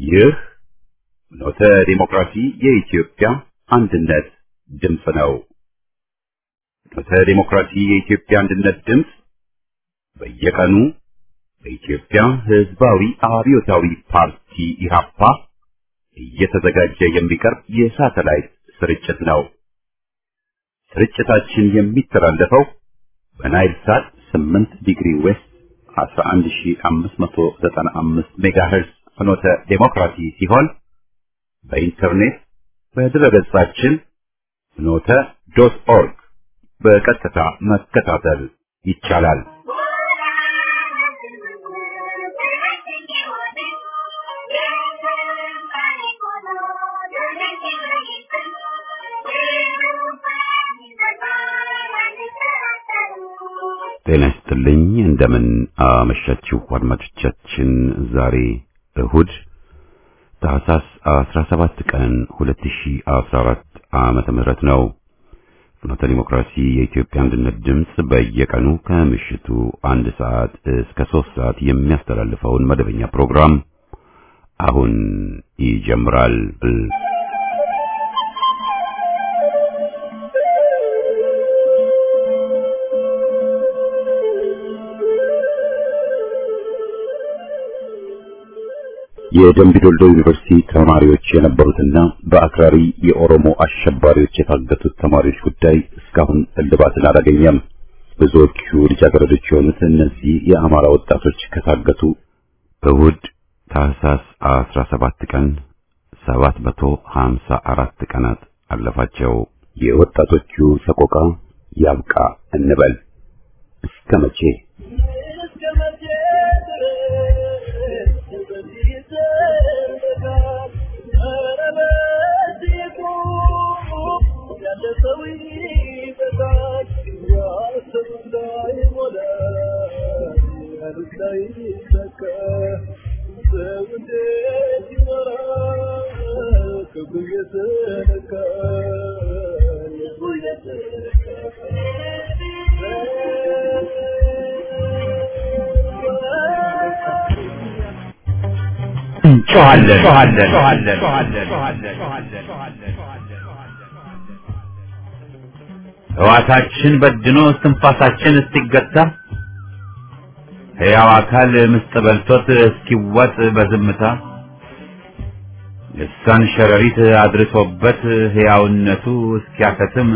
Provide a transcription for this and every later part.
ይህ ኖተ ዲሞክራሲ የኢትዮጵያ አንድነት ድምፅ ነው። ኖተ ዲሞክራሲ የኢትዮጵያ አንድነት ድምፅ በየቀኑ በኢትዮጵያ ሕዝባዊ አብዮታዊ ፓርቲ ኢህአፓ እየተዘጋጀ የሚቀርብ የሳተላይት ስርጭት ነው። ስርጭታችን የሚተላለፈው በናይል ሳት 8 ዲግሪ ዌስት 11595 ሜጋሄርዝ ፍኖተ ዴሞክራሲ ሲሆን በኢንተርኔት በድረገጻችን ፍኖተ ዶት ኦርግ በቀጥታ መከታተል ይቻላል። ጤና ይስጥልኝ። እንደምን አመሻችሁ አድማጮቻችን። ዛሬ እሁድ ታህሳስ 17 ቀን 2014 ዓመተ ምህረት ነው። ፍኖተ ዲሞክራሲ የኢትዮጵያ አንድነት ድምፅ በየቀኑ ከምሽቱ አንድ ሰዓት እስከ ሶስት ሰዓት የሚያስተላልፈውን መደበኛ ፕሮግራም አሁን ይጀምራል። የደምቢዶልዶ ዩኒቨርሲቲ ተማሪዎች የነበሩትና በአክራሪ የኦሮሞ አሸባሪዎች የታገቱት ተማሪዎች ጉዳይ እስካሁን እልባትን አላገኘም። ብዙዎቹ ልጃገረዶች የሆኑት እነዚህ የአማራ ወጣቶች ከታገቱ እሁድ ታህሳስ 17 ቀን 754 ቀናት አለፋቸው። የወጣቶቹ ሰቆቃ ያብቃ እንበል። እስከ መቼ? ሕዋሳችን በድኖ እስትንፋሳችን እስኪገታ ሕያው አካል ምስጥ በልቶት እስኪዋጥ በዝምታ ልሳን ሸረሪት አድርሶበት ሕያውነቱ እስኪያከትም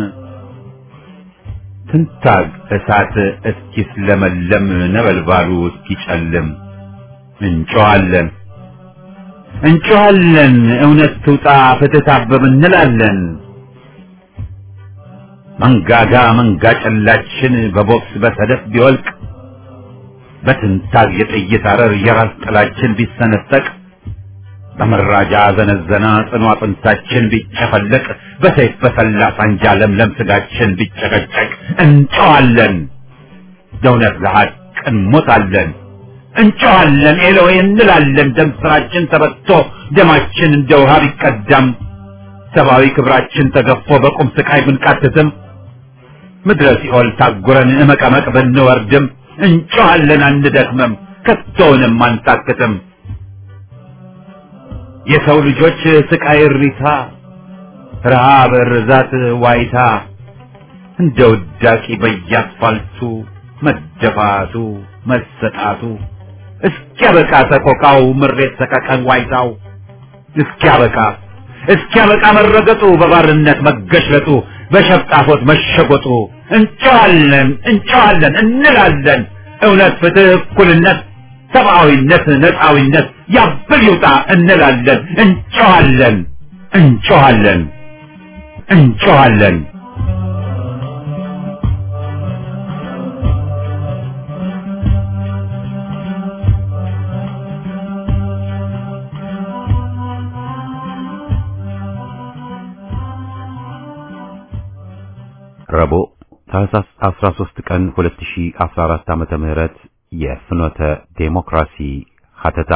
ትንታግ እሳት እስኪስለመለም ነበልባሉ እስኪጨልም እንጮኻለን እንጮኻለን እውነት ትውጣ ፍትህ ታበብ እንላለን። መንጋጋ መንጋ ጨላችን በቦክስ በሰደፍ ቢወልቅ በትንታግ የጥይት አረር የራስ ጥላችን ቢሰነጠቅ በመራጃ ዘነዘና ጽኑ አጥንታችን ቢጨፈለቅ በሰይፍ በሰላ ሳንጃ ለምለም ስጋችን ቢጨቀጨቅ እንጨዋለን ለእውነት ለሐቅ እንሞታለን እንጨዋለን ኤሎዌ እንላለን ደም ስራችን ተበቶ ደማችን እንደ ውሃ ቢቀዳም ሰብአዊ ክብራችን ተገፎ በቁም ስቃይ ብንቃትትም ምድረ ሲኦል ታጉረን እመቀመቅ ብንወርድም እንጮኻለን አንደክምም ከቶውንም አንታክትም። የሰው ልጆች ስቃይ እሪታ፣ ረሃብ፣ ርዛት፣ ዋይታ እንደ ውዳቂ በየአስፋልቱ መደፋቱ መሰጣቱ እስኪያበቃ ሰቆቃው ምሬት ሰቀቀን ዋይታው እስኪያበቃ እስኪያበቃ መረገጡ በባርነት መገሽለጡ በሸፍጣፎት መሸጎጡ እንጨዋለን እንጨዋለን እንላለን እውነት፣ ፍትህ፣ እኩልነት፣ ሰብአዊነት፣ ነፃዊነት ያብል ይውጣ እንላለን እንጨዋለን እንጨዋለን እንጨዋለን። ረቡዕ ታህሳስ 13 ቀን 2014 ዓመተ ምህረት የፍኖተ ዴሞክራሲ ሀተታ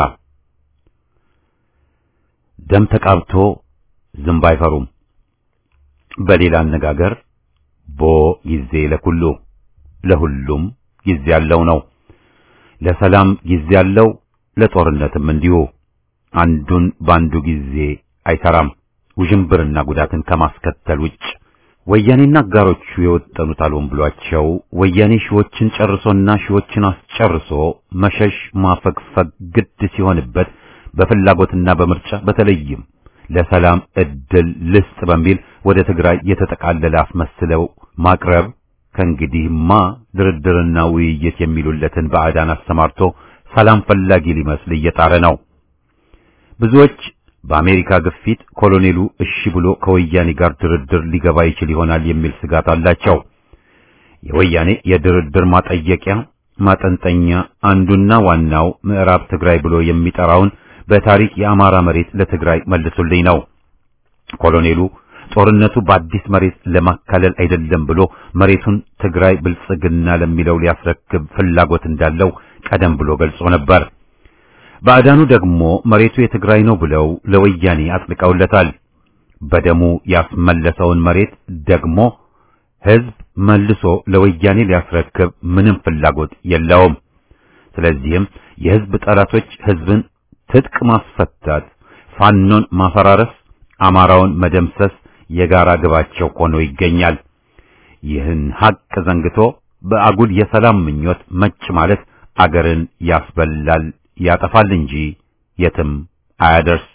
ደም ተቃብቶ ዝንብ አይፈሩም። በሌላ አነጋገር ቦ ጊዜ ለኩሉ ለሁሉም ጊዜ ያለው ነው። ለሰላም ጊዜ ያለው፣ ለጦርነትም እንዲሁ። አንዱን በአንዱ ጊዜ አይሰራም፣ ውዥንብርና ጉዳትን ከማስከተል ውጭ። ወያኔና አጋሮቹ የወጠኑት አልሆን ብሏቸው ወያኔ ሺዎችን ጨርሶና ሺዎችን አስጨርሶ መሸሽ ማፈግፈግ ግድ ሲሆንበት በፍላጎትና በምርጫ በተለይም ለሰላም እድል ልስጥ በሚል ወደ ትግራይ የተጠቃለለ አስመስለው ማቅረብ ከእንግዲህማ ድርድርና ውይይት የሚሉለትን ባዕዳን አሰማርቶ ሰላም ፈላጊ ሊመስል እየጣረ ነው። ብዙዎች በአሜሪካ ግፊት ኮሎኔሉ እሺ ብሎ ከወያኔ ጋር ድርድር ሊገባ ይችል ይሆናል የሚል ስጋት አላቸው። የወያኔ የድርድር ማጠየቂያ ማጠንጠኛ አንዱና ዋናው ምዕራብ ትግራይ ብሎ የሚጠራውን በታሪክ የአማራ መሬት ለትግራይ መልሱልኝ ነው። ኮሎኔሉ ጦርነቱ በአዲስ መሬት ለማካለል አይደለም ብሎ መሬቱን ትግራይ ብልጽግና ለሚለው ሊያስረክብ ፍላጎት እንዳለው ቀደም ብሎ ገልጾ ነበር። ባዕዳኑ ደግሞ መሬቱ የትግራይ ነው ብለው ለወያኔ አጥልቀውለታል። በደሙ ያስመለሰውን መሬት ደግሞ ሕዝብ መልሶ ለወያኔ ሊያስረክብ ምንም ፍላጎት የለውም። ስለዚህም የሕዝብ ጠላቶች ሕዝብን ትጥቅ ማስፈታት፣ ፋኖን ማፈራረስ፣ አማራውን መደምሰስ የጋራ ግባቸው ሆኖ ይገኛል። ይህን ሐቅ ዘንግቶ በአጉል የሰላም ምኞት መጭ ማለት አገርን ያስበላል ያጠፋል እንጂ የትም አያደርስ።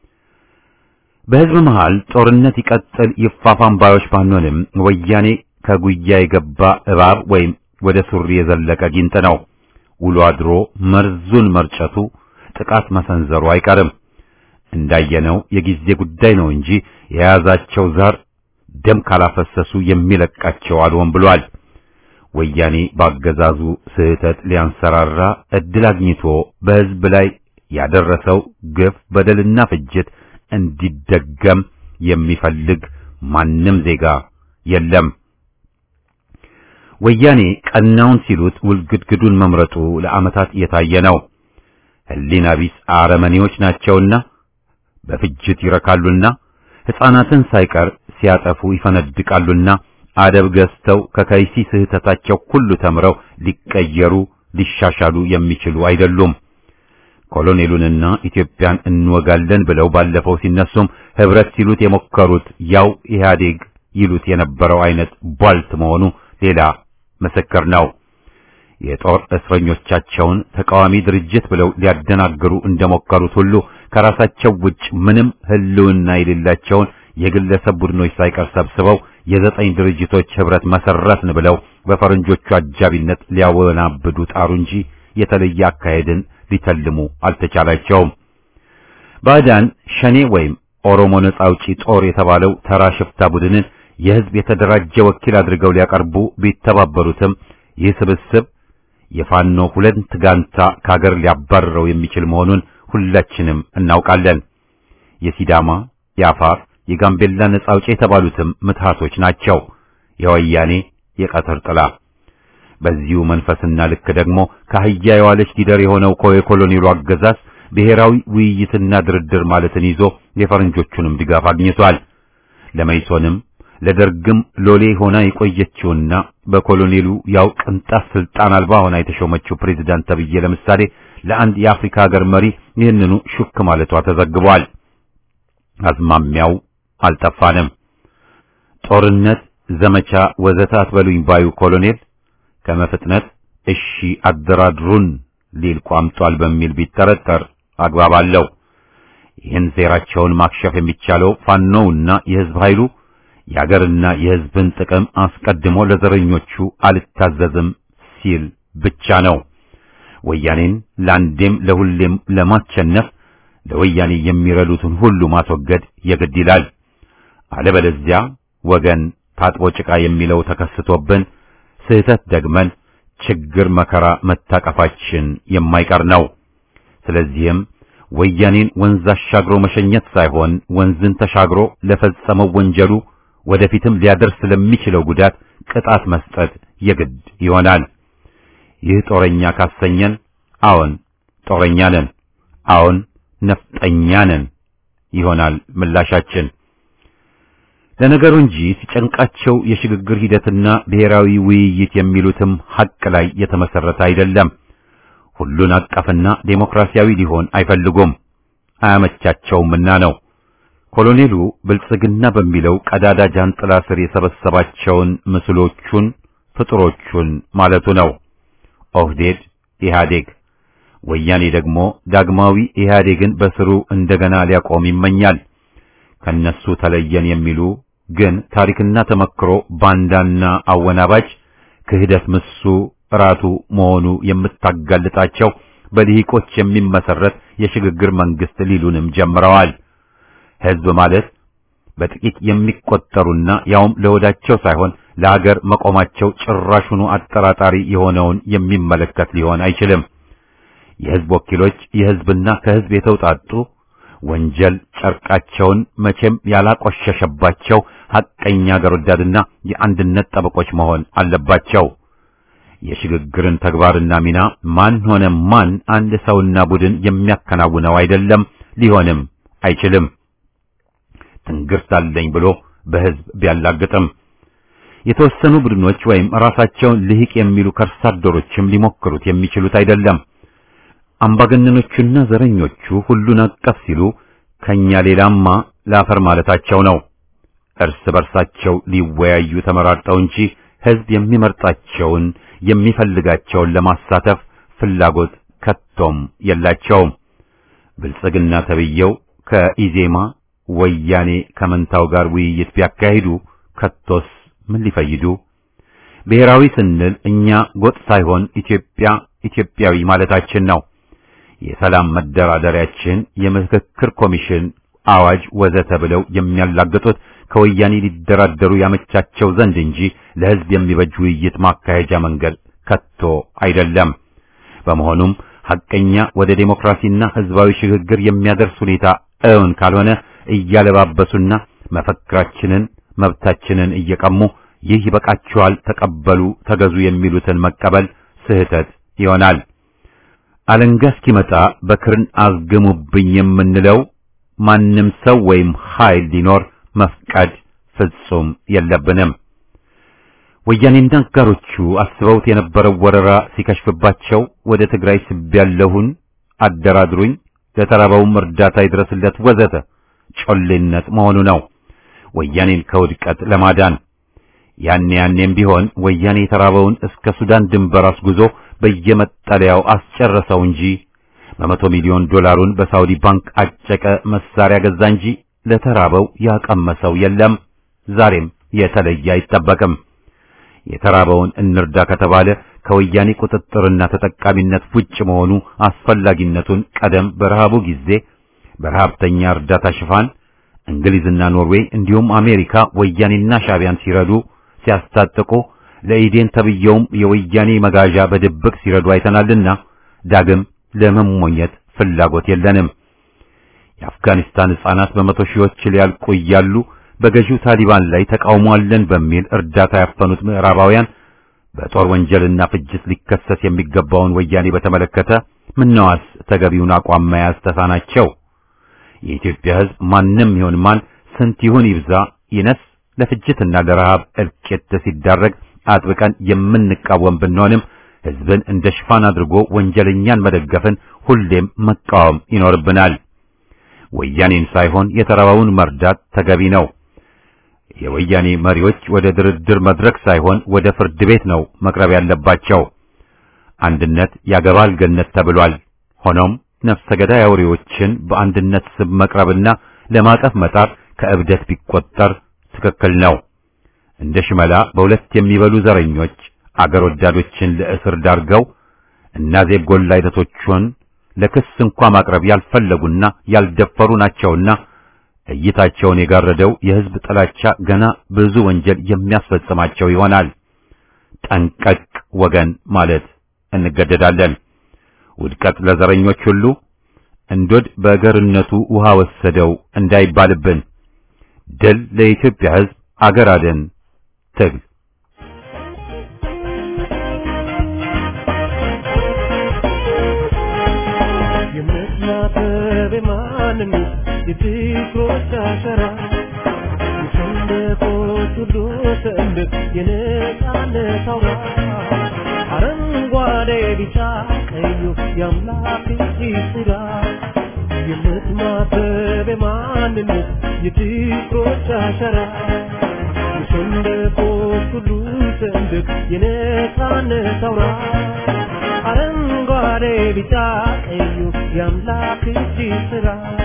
በሕዝብ መሃል ጦርነት ይቀጥል ይፋፋም ባዮች ባንሆንም ወያኔ ከጉያ የገባ እባብ ወይም ወደ ሱሪ የዘለቀ ጊንጥ ነው። ውሎ አድሮ መርዙን መርጨቱ ጥቃት መሰንዘሩ አይቀርም። እንዳየነው የጊዜ ጉዳይ ነው እንጂ የያዛቸው ዛር ደም ካላፈሰሱ የሚለቃቸው አልሆን ብሏል። ወያኔ ባገዛዙ ስህተት ሊያንሰራራ እድል አግኝቶ በሕዝብ ላይ ያደረሰው ግፍ፣ በደልና ፍጅት እንዲደገም የሚፈልግ ማንም ዜጋ የለም። ወያኔ ቀናውን ሲሉት ውልግድግዱን መምረጡ ለዓመታት የታየ ነው። ሕሊና ቢስ አረመኔዎች ናቸውና በፍጅት ይረካሉና ሕፃናትን ሳይቀር ሲያጠፉ ይፈነድቃሉና አደብ ገዝተው ከከይሲ ስህተታቸው ሁሉ ተምረው ሊቀየሩ ሊሻሻሉ የሚችሉ አይደሉም። ኮሎኔሉንና ኢትዮጵያን እንወጋለን ብለው ባለፈው ሲነሱም ህብረት ሲሉት የሞከሩት ያው ኢህአዴግ ይሉት የነበረው አይነት ቧልት መሆኑ ሌላ ምስክር ነው። የጦር እስረኞቻቸውን ተቃዋሚ ድርጅት ብለው ሊያደናግሩ እንደሞከሩት ሁሉ ከራሳቸው ውጭ ምንም ህልውና የሌላቸውን የግለሰብ ቡድኖች ሳይቀር ሰብስበው የዘጠኝ ድርጅቶች ህብረት መሰረትን ብለው በፈረንጆቹ አጃቢነት ሊያወናብዱ ጣሩ እንጂ የተለየ አካሄድን ሊተልሙ አልተቻላቸውም። ባዕዳን ሸኔ ወይም ኦሮሞ ነጻ አውጪ ጦር የተባለው ተራ ሽፍታ ቡድንን የህዝብ የተደራጀ ወኪል አድርገው ሊያቀርቡ ቢተባበሩትም ይህ ስብስብ የፋኖ ሁለት ጋንታ ከሀገር ሊያባርረው የሚችል መሆኑን ሁላችንም እናውቃለን። የሲዳማ፣ የአፋር፣ የጋምቤላ ነጻ አውጪ የተባሉትም ምትሃቶች ናቸው። የወያኔ የቀትር ጥላ። በዚሁ መንፈስና ልክ ደግሞ ከአህያ የዋለች ጊደር የሆነው የኮሎኔሉ አገዛዝ ብሔራዊ ውይይትና ድርድር ማለትን ይዞ የፈረንጆቹንም ድጋፍ አግኝቷል። ለመይሶንም ለደርግም ሎሌ ሆና የቆየችውና በኮሎኔሉ ያው ቅንጣት ስልጣን አልባ ሆና የተሾመችው ፕሬዝዳንት ተብዬ ለምሳሌ ለአንድ የአፍሪካ ሀገር መሪ ይህንኑ ሹክ ማለቷ ተዘግቧል። አዝማሚያው አልጠፋንም። ጦርነት፣ ዘመቻ ወዘተ አትበሉኝ ባዩ ኮሎኔል ከመፍጥነት እሺ አደራድሩን ሊል ቋምጧል በሚል ቢጠረጠር አግባብ አለው። ይህን ሴራቸውን ማክሸፍ የሚቻለው ፋኖውና የህዝብ ኃይሉ የአገርና የህዝብን ጥቅም አስቀድሞ ለዘረኞቹ አልታዘዝም ሲል ብቻ ነው። ወያኔን ለአንዴም ለሁሌም ለማቸነፍ ለወያኔ የሚረዱትን ሁሉ ማስወገድ የግድ ይላል። አለበለዚያ ወገን ታጥቦ ጭቃ የሚለው ተከስቶብን ስህተት ደግመን ችግር መከራ መታቀፋችን የማይቀር ነው። ስለዚህም ወያኔን ወንዝ አሻግሮ መሸኘት ሳይሆን ወንዝን ተሻግሮ ለፈጸመው ወንጀሉ ወደፊትም ሊያደርስ ለሚችለው ጉዳት ቅጣት መስጠት የግድ ይሆናል። ይህ ጦረኛ ካሰኘን፣ አዎን ጦረኛ ነን፣ አዎን ነፍጠኛ ነን ይሆናል ምላሻችን። ለነገሩ እንጂ ሲጨንቃቸው የሽግግር ሂደትና ብሔራዊ ውይይት የሚሉትም ሐቅ ላይ የተመሰረተ አይደለም። ሁሉን አቀፍና ዴሞክራሲያዊ ሊሆን አይፈልጉም። አያመቻቸውምና ነው። ኮሎኔሉ ብልጽግና በሚለው ቀዳዳ ጃንጥላ ስር የሰበሰባቸውን ምስሎቹን ፍጡሮቹን ማለቱ ነው። ኦህዴድ ኢህአዴግ፣ ወያኔ ደግሞ ዳግማዊ ኢህአዴግን በስሩ እንደገና ሊያቆም ይመኛል። ከነሱ ተለየን የሚሉ ግን ታሪክና ተመክሮ ባንዳና አወናባጅ ክህደት ምሱ ራቱ መሆኑ የምታጋልጣቸው በልሂቆች የሚመሰረት የሽግግር መንግስት ሊሉንም ጀምረዋል። ህዝብ ማለት በጥቂት የሚቆጠሩና ያውም ለወዳቸው ሳይሆን ለሀገር መቆማቸው ጭራሹኑ አጠራጣሪ የሆነውን የሚመለከት ሊሆን አይችልም። የህዝብ ወኪሎች የህዝብና ከህዝብ የተውጣጡ ወንጀል ጨርቃቸውን መቼም ያላቆሸሸባቸው ሐቀኛ አገር ወዳድና የአንድነት ጠበቆች መሆን አለባቸው። የሽግግርን ተግባርና ሚና ማን ሆነ ማን አንድ ሰውና ቡድን የሚያከናውነው አይደለም፣ ሊሆንም አይችልም። ትንግርት አለኝ ብሎ በህዝብ ቢያላግጥም የተወሰኑ ቡድኖች ወይም ራሳቸውን ልሂቅ የሚሉ ከርሳ አደሮችም ሊሞክሩት የሚችሉት አይደለም። አምባገነኖቹና ዘረኞቹ ሁሉን አቀፍ ሲሉ ከኛ ሌላማ ላፈር ማለታቸው ነው። እርስ በርሳቸው ሊወያዩ ተመራርጠው እንጂ ህዝብ የሚመርጣቸውን የሚፈልጋቸውን ለማሳተፍ ፍላጎት ከቶም የላቸውም። ብልጽግና ተብየው ከኢዜማ ወያኔ ከመንታው ጋር ውይይት ቢያካሂዱ ከቶስ ምን ሊፈይዱ? ብሔራዊ ስንል እኛ ጎጥ ሳይሆን ኢትዮጵያ ኢትዮጵያዊ ማለታችን ነው። የሰላም መደራደሪያችን የምክክር ኮሚሽን አዋጅ ወዘተ ብለው የሚያላግጡት ከወያኔ ሊደራደሩ ያመቻቸው ዘንድ እንጂ ለህዝብ የሚበጅ ውይይት ማካሄጃ መንገድ ከቶ አይደለም። በመሆኑም ሐቀኛ ወደ ዴሞክራሲና ህዝባዊ ሽግግር የሚያደርስ ሁኔታ እውን ካልሆነ እያለባበሱና መፈክራችንን መብታችንን እየቀሙ ይህ ይበቃችኋል፣ ተቀበሉ፣ ተገዙ የሚሉትን መቀበል ስህተት ይሆናል። አለንጋ እስኪመጣ በክርን አዝግሙብኝ የምንለው ማንም ሰው ወይም ኃይል ሊኖር መፍቀድ ፍጹም የለብንም። ወያኔና አጋሮቹ አስበውት የነበረው ወረራ ሲከሽፍባቸው ወደ ትግራይ ስቤያለሁን፣ አደራድሩኝ፣ ለተራበውም እርዳታ ይድረስለት ወዘተ ጮሌነት መሆኑ ነው። ወያኔን ከውድቀት ለማዳን ያኔ ያኔም ቢሆን ወያኔ የተራበውን እስከ ሱዳን ድንበር አስጉዞ በየመጠለያው አስጨረሰው እንጂ በመቶ ሚሊዮን ዶላሩን በሳውዲ ባንክ አጨቀ፣ መሳሪያ ገዛ እንጂ ለተራበው ያቀመሰው የለም። ዛሬም የተለየ አይጠበቅም። የተራበውን እንርዳ ከተባለ ከወያኔ ቁጥጥርና ተጠቃሚነት ውጭ መሆኑ አስፈላጊነቱን ቀደም በረሃቡ ጊዜ በረሃብተኛ እርዳታ ሽፋን እንግሊዝና ኖርዌይ እንዲሁም አሜሪካ ወያኔና ሻቢያን ሲረዱ ሲያስታጥቁ ለኢዴን ተብየውም የወያኔ መጋዣ በድብቅ ሲረዱ አይተናልና ዳግም ለመሞኘት ፍላጎት የለንም። የአፍጋኒስታን ሕፃናት በመቶ ሺዎች ሊያልቁ እያሉ በገዢው ታሊባን ላይ ተቃውሞ አለን በሚል እርዳታ ያፈኑት ምዕራባውያን በጦር ወንጀልና ፍጅት ሊከሰስ የሚገባውን ወያኔ በተመለከተ ምነዋስ ተገቢውን አቋም መያዝ ተሳናቸው? የኢትዮጵያ ሕዝብ ማንም ይሁን ማን ስንት ይሁን ይብዛ ይነስ ለፍጅትና ለረሃብ እልቂት ሲዳረግ አጥብቀን የምንቃወም ብንሆንም ሕዝብን እንደ ሽፋን አድርጎ ወንጀለኛን መደገፍን ሁሌም መቃወም ይኖርብናል። ወያኔን ሳይሆን የተራበውን መርዳት ተገቢ ነው። የወያኔ መሪዎች ወደ ድርድር መድረክ ሳይሆን ወደ ፍርድ ቤት ነው መቅረብ ያለባቸው። አንድነት ያገባል ገነት ተብሏል። ሆኖም ነፍሰ ገዳይ አውሬዎችን በአንድነት ስም መቅረብና ለማቀፍ መጣር ከእብደት ቢቆጠር ትክክል ነው። እንደ ሽመላ በሁለት የሚበሉ ዘረኞች አገር ወዳዶችን ለእስር ዳርገው እና ዜብ ጎላ አይነቶቹን ለክስ እንኳ ማቅረብ ያልፈለጉና ያልደፈሩ ናቸውና እይታቸውን የጋረደው የሕዝብ ጥላቻ ገና ብዙ ወንጀል የሚያስፈጽማቸው ይሆናል። ጠንቀቅ ወገን ማለት እንገደዳለን። ውድቀት ለዘረኞች ሁሉ እንዶድ በገርነቱ ውሃ ወሰደው እንዳይባልብን። ድል ለኢትዮጵያ ሕዝብ፣ አገር አድን ትግል የምትናበብ ማንነት የፍቅሮች አሸራ የሰንደቆች ሁሉ ሰንደቅ የነጻነት አውራ አረንጓዴ ቢጫ ቀዩ የአምላክ እጅ ስራ የምትማተብ የማንነት የፍቅሮች አሻራ የሰንደቆች ሁሉ ሰንደቅ የነፃነት አውራ አረንጓዴ ቢጫ ቀዩ የአምላክ እጅ ስራ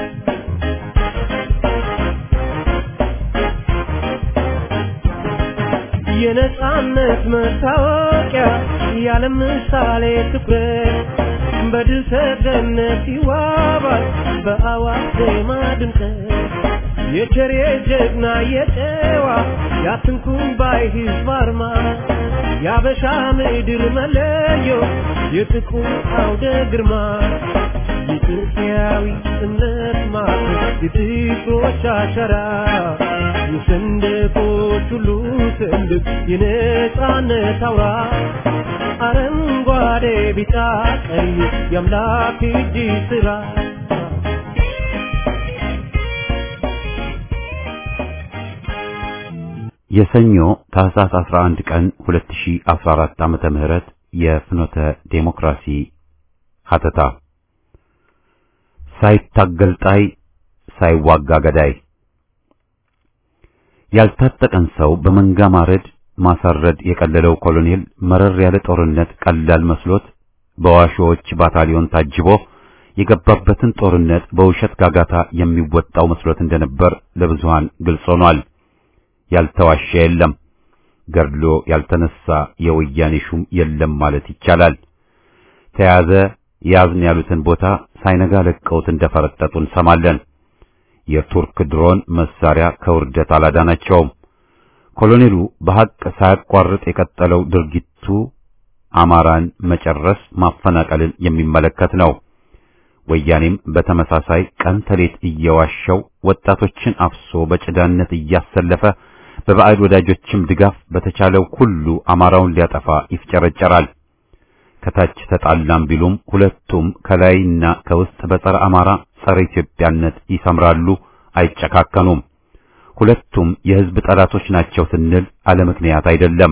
የነፃነት መታወቂያ ያለ ምሳሌ ትኩረት በድል ሰገነት ይዋባል በአዋጅ ዜማ ድምቀት የቸሬ ጀግና የጨዋ ያትንኩን ባይ ሕዝብ አርማ የአበሻ ምድር መለዮ የጥቁር አውደ ግርማ የኢትዮጵያዊ እምነት ማዕከል የፍቅሮች አሻራ የሰንደቆች ሁሉ ሰንደቅ የነፃነት አውራ አረንጓዴ ቢጫ ቀይ የአምላክ እጅ ስራ የሰኞ ታህሳስ 11 ቀን 2014 ዓመተ ምህረት የፍኖተ ዴሞክራሲ ሀተታ ሳይታገል ጣይ ሳይዋጋ ገዳይ ያልታጠቀን ሰው በመንጋ ማረድ ማሳረድ የቀለለው ኮሎኔል መረር ያለ ጦርነት ቀላል መስሎት በዋሾዎች ባታሊዮን ታጅቦ የገባበትን ጦርነት በውሸት ጋጋታ የሚወጣው መስሎት እንደነበር ለብዙሃን ግልጽ ሆኗል። ያልተዋሸ የለም፣ ገድሎ ያልተነሳ የወያኔ ሹም የለም ማለት ይቻላል። ተያዘ ያዝን ያሉትን ቦታ ሳይነጋ ለቀውት እንደፈረጠጡ እንሰማለን። የቱርክ ድሮን መሳሪያ ከውርደት አላዳናቸውም። ኮሎኔሉ በሐቅ ሳያቋርጥ የቀጠለው ድርጊቱ አማራን መጨረስ፣ ማፈናቀልን የሚመለከት ነው። ወያኔም በተመሳሳይ ቀን ተሌት እየዋሸው ወጣቶችን አፍሶ በጭዳነት እያሰለፈ በባዕድ ወዳጆችም ድጋፍ በተቻለው ሁሉ አማራውን ሊያጠፋ ይፍጨረጨራል። ከታች ተጣላም ቢሉም ሁለቱም ከላይና ከውስጥ በጸረ አማራ ጸረ ኢትዮጵያነት ይሰምራሉ፣ አይጨካከኑም። ሁለቱም የሕዝብ ጠላቶች ናቸው ስንል አለ ምክንያት አይደለም።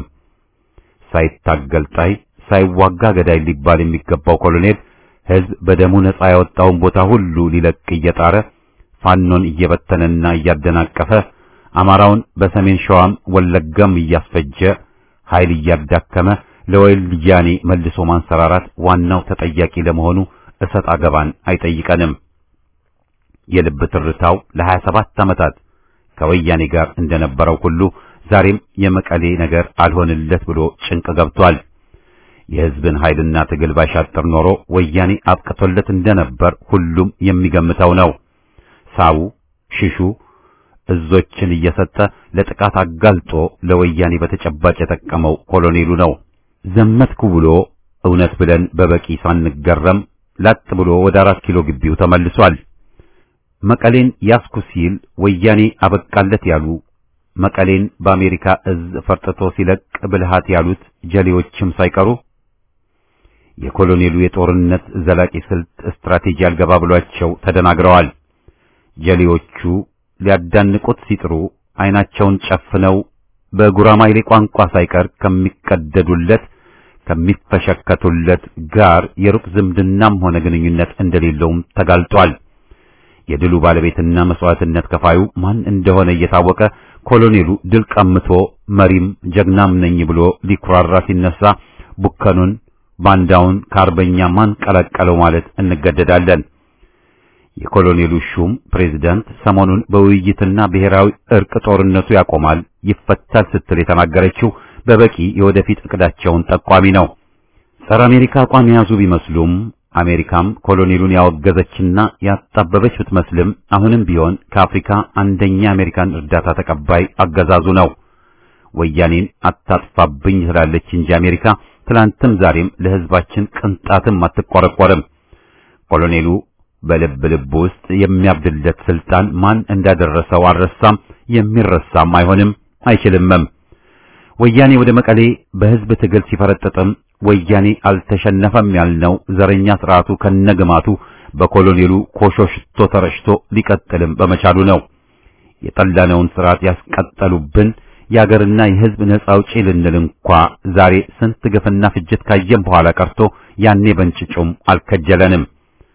ሳይታገል ጣይ ሳይዋጋ ገዳይ ሊባል የሚገባው ኮሎኔል ሕዝብ በደሙ ነጻ ያወጣውን ቦታ ሁሉ ሊለቅ እየጣረ ፋኖን እየበተነና እያደናቀፈ አማራውን በሰሜን ሸዋም ወለጋም እያስፈጀ ኃይል እያዳከመ ለወያኔ መልሶ ማንሰራራት ዋናው ተጠያቂ ለመሆኑ እሰጥ አገባን አይጠይቀንም። የልብ ትርታው ለሀያ ሰባት ዓመታት ከወያኔ ጋር እንደነበረው ሁሉ ዛሬም የመቀሌ ነገር አልሆንለት ብሎ ጭንቅ ገብቷል። የሕዝብን ኃይልና ትግል ባሻጥር ኖሮ ወያኔ አብቅቶለት እንደነበር ሁሉም የሚገምተው ነው። ሳቡ ሽሹ እዞችን እየሰጠ ለጥቃት አጋልጦ ለወያኔ በተጨባጭ የጠቀመው ኮሎኔሉ ነው። ዘመትኩ ብሎ እውነት ብለን በበቂ ሳንገረም ላጥ ብሎ ወደ አራት ኪሎ ግቢው ተመልሷል። መቀሌን ያስኩ ሲል ወያኔ አበቃለት ያሉ መቀሌን በአሜሪካ እዝ ፈርጥቶ ሲለቅ ብልሃት ያሉት ጀሌዎችም ሳይቀሩ የኮሎኔሉ የጦርነት ዘላቂ ስልት ስትራቴጂ አልገባ ብሏቸው ተደናግረዋል። ጀሌዎቹ ሊያዳንቁት ሲጥሩ አይናቸውን ጨፍነው በጉራማይሌ ቋንቋ ሳይቀር ከሚቀደዱለት ከሚፈሸከቱለት ጋር የሩቅ ዝምድናም ሆነ ግንኙነት እንደሌለውም ተጋልጧል። የድሉ ባለቤትና መስዋዕትነት ከፋዩ ማን እንደሆነ እየታወቀ ኮሎኔሉ ድል ቀምቶ መሪም ጀግናም ነኝ ብሎ ሊኩራራ ሲነሳ ቡከኑን ባንዳውን ከአርበኛ ማን ቀላቀለው ማለት እንገደዳለን። የኮሎኔሉ ሹም ፕሬዝዳንት ሰሞኑን በውይይትና ብሔራዊ እርቅ ጦርነቱ ያቆማል፣ ይፈታል ስትል የተናገረችው በበቂ የወደፊት እቅዳቸውን ጠቋሚ ነው። ጸረ አሜሪካ አቋም የያዙ ቢመስሉም አሜሪካም ኮሎኔሉን ያወገዘችና ያጣበበች ብትመስልም አሁንም ቢሆን ከአፍሪካ አንደኛ አሜሪካን እርዳታ ተቀባይ አገዛዙ ነው። ወያኔን አታጥፋብኝ ትላለች እንጂ አሜሪካ ትላንትም ዛሬም ለሕዝባችን ቅንጣትም አትቆረቆርም። ኮሎኔሉ በልብ ልብ ውስጥ የሚያብድለት ስልጣን ማን እንዳደረሰው አልረሳም፣ የሚረሳም አይሆንም አይችልምም። ወያኔ ወደ መቀሌ በሕዝብ ትግል ሲፈረጥጥም ወያኔ አልተሸነፈም ያልነው ዘረኛ ስርዓቱ ከነግማቱ በኮሎኔሉ ኮሾ ሽቶ ተረጭቶ ሊቀጥልም በመቻሉ ነው። የጠላነውን ስርዓት ያስቀጠሉብን የአገርና የሕዝብ ነጻ አውጪ ልንል እንኳ ዛሬ ስንት ግፍና ፍጅት ካየም በኋላ ቀርቶ ያኔ በንጭጩም አልከጀለንም።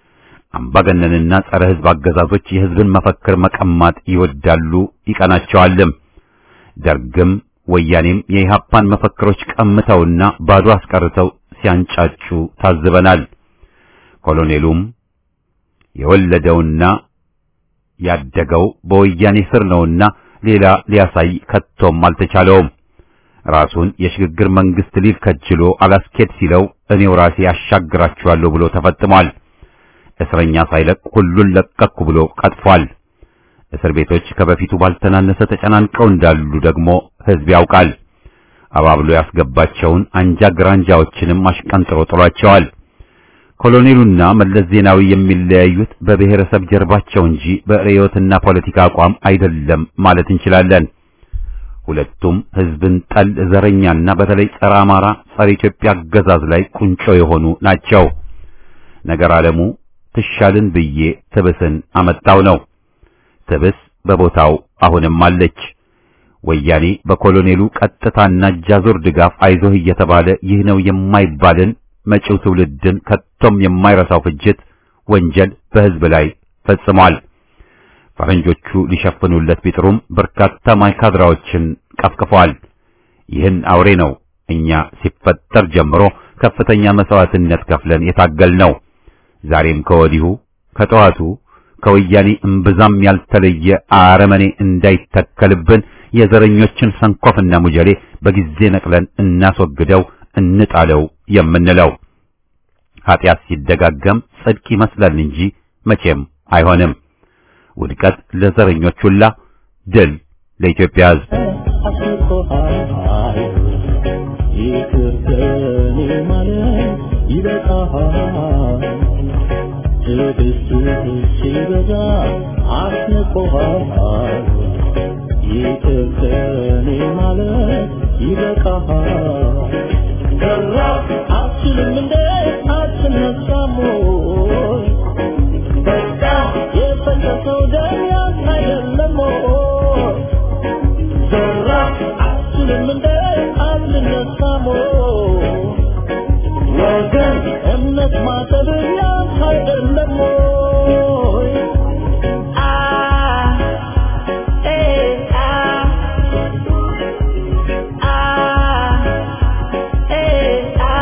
አምባገነንና ጸረ ሕዝብ አገዛዞች የሕዝብን መፈክር መቀማት ይወዳሉ ይቀናቸዋልም። ደርግም ወያኔም የኢህአፓን መፈክሮች ቀምተውና ባዶ አስቀርተው ሲያንጫጩ ታዝበናል። ኮሎኔሉም የወለደውና ያደገው በወያኔ ስር ነውና ሌላ ሊያሳይ ከቶም አልተቻለውም። ራሱን የሽግግር መንግስት ሊል ከጅሎ አላስኬድ ሲለው እኔው ራሴ ያሻግራችኋለሁ ብሎ ተፈጥሟል። እስረኛ ሳይለቅ ሁሉን ለቀኩ ብሎ ቀጥፏል። እስር ቤቶች ከበፊቱ ባልተናነሰ ተጨናንቀው እንዳሉ ደግሞ ህዝብ ያውቃል። አባብሎ ያስገባቸውን አንጃ ግራንጃዎችንም አሽቀንጥሮ ጥሏቸዋል። ኮሎኔሉና መለስ ዜናዊ የሚለያዩት በብሔረሰብ ጀርባቸው እንጂ በርዕዮትና ፖለቲካ አቋም አይደለም ማለት እንችላለን። ሁለቱም ህዝብን ጠል ዘረኛና በተለይ ጸረ አማራ፣ ጸረ ኢትዮጵያ አገዛዝ ላይ ቁንጮ የሆኑ ናቸው። ነገር ዓለሙ ትሻልን ብዬ ትብስን አመጣው ነው። ትብስ በቦታው አሁንም አለች። ወያኔ በኮሎኔሉ ቀጥታና እጃዞር ድጋፍ አይዞህ እየተባለ ይህ ነው የማይባልን መጪው ትውልድን ከቶም የማይረሳው ፍጅት ወንጀል በህዝብ ላይ ፈጽሟል። ፈረንጆቹ ሊሸፍኑለት ቢጥሩም በርካታ ማይካድራዎችን ቀፍቅፏል። ይህን አውሬ ነው እኛ ሲፈጠር ጀምሮ ከፍተኛ መስዋዕትነት ከፍለን የታገልነው። ዛሬም ከወዲሁ ከጠዋቱ ከወያኔ እምብዛም ያልተለየ አረመኔ እንዳይተከልብን የዘረኞችን ሰንኮፍና ሙጀሌ በጊዜ ነቅለን እናስወግደው እንጣለው የምንለው ኃጢአት ሲደጋገም ጽድቅ ይመስላል እንጂ መቼም አይሆንም። ውድቀት ለዘረኞች ሁላ፣ ድል ለኢትዮጵያ ሕዝብ። አስቆሃል ይቅር ከኔ ማለት ይበቃሃል ትዕግስትህ ሲበዛ አስንቆሃል ይቅር ከኔ ማለት ይበቃሃል ሰራ አትችልም እንደ አትነሳም ወይ በቃ የፈሰሰው ደም ያንተ አይደለም ወይ ዘራ አትችልም እንደ አትነሳም ወይ ወገን እምነት ማጠብ ያንተ አይደለም ወይ አ ኤ አ አ ኤ አ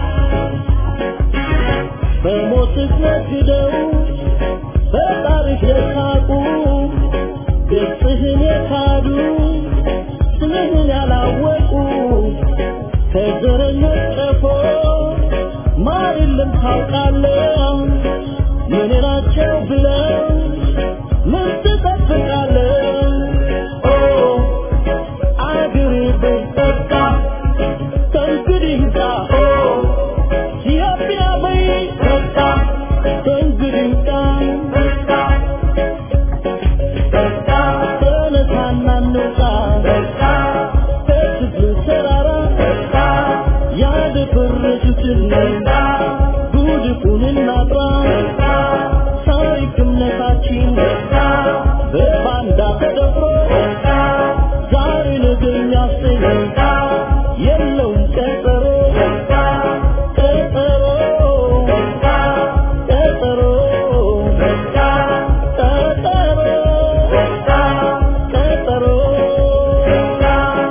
በሞትህ ነግደው በታሪክ የሳቁ ገጽህን የካዱ ስምህን ያላወቁ ከዘረኞች ቀፎ ማር የለም ታውቃለህ ምን ናቸው ብለው ምን ትጠብቃለህ ኦ አገሬ በቃ ከእንግዲህ ጋ ኦ ኢትዮጵያ በይ በቃ ከእንግዲህ ጋ በቃ በቃ ተነሳና እንውጣ በቃ ከትግል ተራራ በቃ ያደፈረሱትን በቃ ጉድፉን እናጥራ በቃ ታሪክ እምነታችን በቃ በባንዳ ተደፍሮ በቃ ዛሬ ነገ የሚያሰኝ በቃ የለውም ቀጠሮ በቃ ቀጠሮ በቃ ቀጠሮ በቃ ቀጠሮ በቃ ቀጠሮ በቃ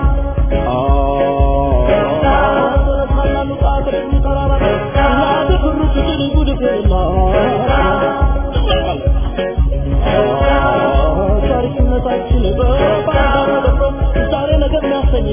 ታሪክነታችን በባንዳ ተደፍሮ ዛሬ ነገር የሚያሰኝ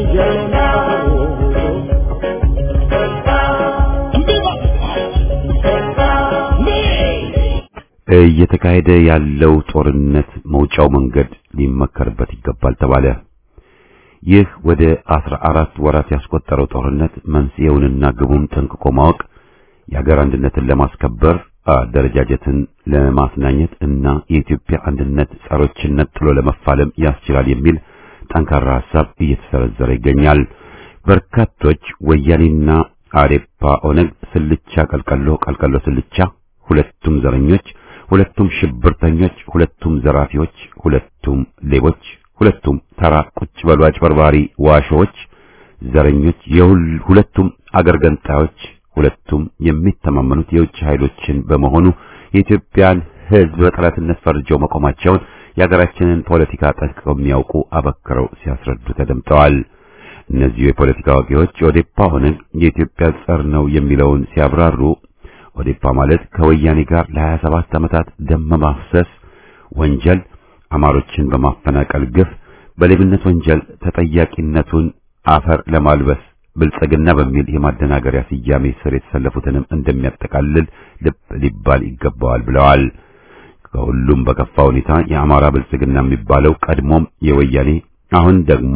እየተካሄደ ያለው ጦርነት መውጫው መንገድ ሊመከርበት ይገባል ተባለ። ይህ ወደ አስራ አራት ወራት ያስቆጠረው ጦርነት መንስኤውንና ግቡን ጠንቅቆ ማወቅ የሀገር አንድነትን ለማስከበር አደረጃጀትን ለማስናኘት እና የኢትዮጵያ አንድነት ጸሮችን ነጥሎ ለመፋለም ያስችላል የሚል ጠንካራ ሐሳብ እየተሰረዘረ ይገኛል። በርካቶች ወያኔና አዴፓ ኦነግ ስልቻ ቀልቀሎ ቀልቀሎ ስልቻ፣ ሁለቱም ዘረኞች፣ ሁለቱም ሽብርተኞች፣ ሁለቱም ዘራፊዎች፣ ሁለቱም ሌቦች፣ ሁለቱም ተራ ቁጭ በሉ አጭበርባሪ ዋሾዎች፣ ዘረኞች፣ የሁለቱም አገር ገንጣዮች፣ ሁለቱም የሚተማመኑት የውጭ ኃይሎችን በመሆኑ የኢትዮጵያን ሕዝብ በጠላትነት ፈርጀው መቆማቸውን የሀገራችንን ፖለቲካ ጠንቅቀው የሚያውቁ አበክረው ሲያስረዱ ተደምጠዋል። እነዚሁ የፖለቲካ አዋቂዎች ኦዴፓ ሆነን የኢትዮጵያ ጸር ነው የሚለውን ሲያብራሩ ኦዴፓ ማለት ከወያኔ ጋር ለ27 ዓመታት ደም ማፍሰስ ወንጀል፣ አማሮችን በማፈናቀል ግፍ፣ በሌብነት ወንጀል ተጠያቂነቱን አፈር ለማልበስ ብልጽግና በሚል የማደናገሪያ ስያሜ ስር የተሰለፉትንም እንደሚያጠቃልል ልብ ሊባል ይገባዋል ብለዋል። ከሁሉም በከፋ ሁኔታ የአማራ ብልጽግና የሚባለው ቀድሞም የወያኔ አሁን ደግሞ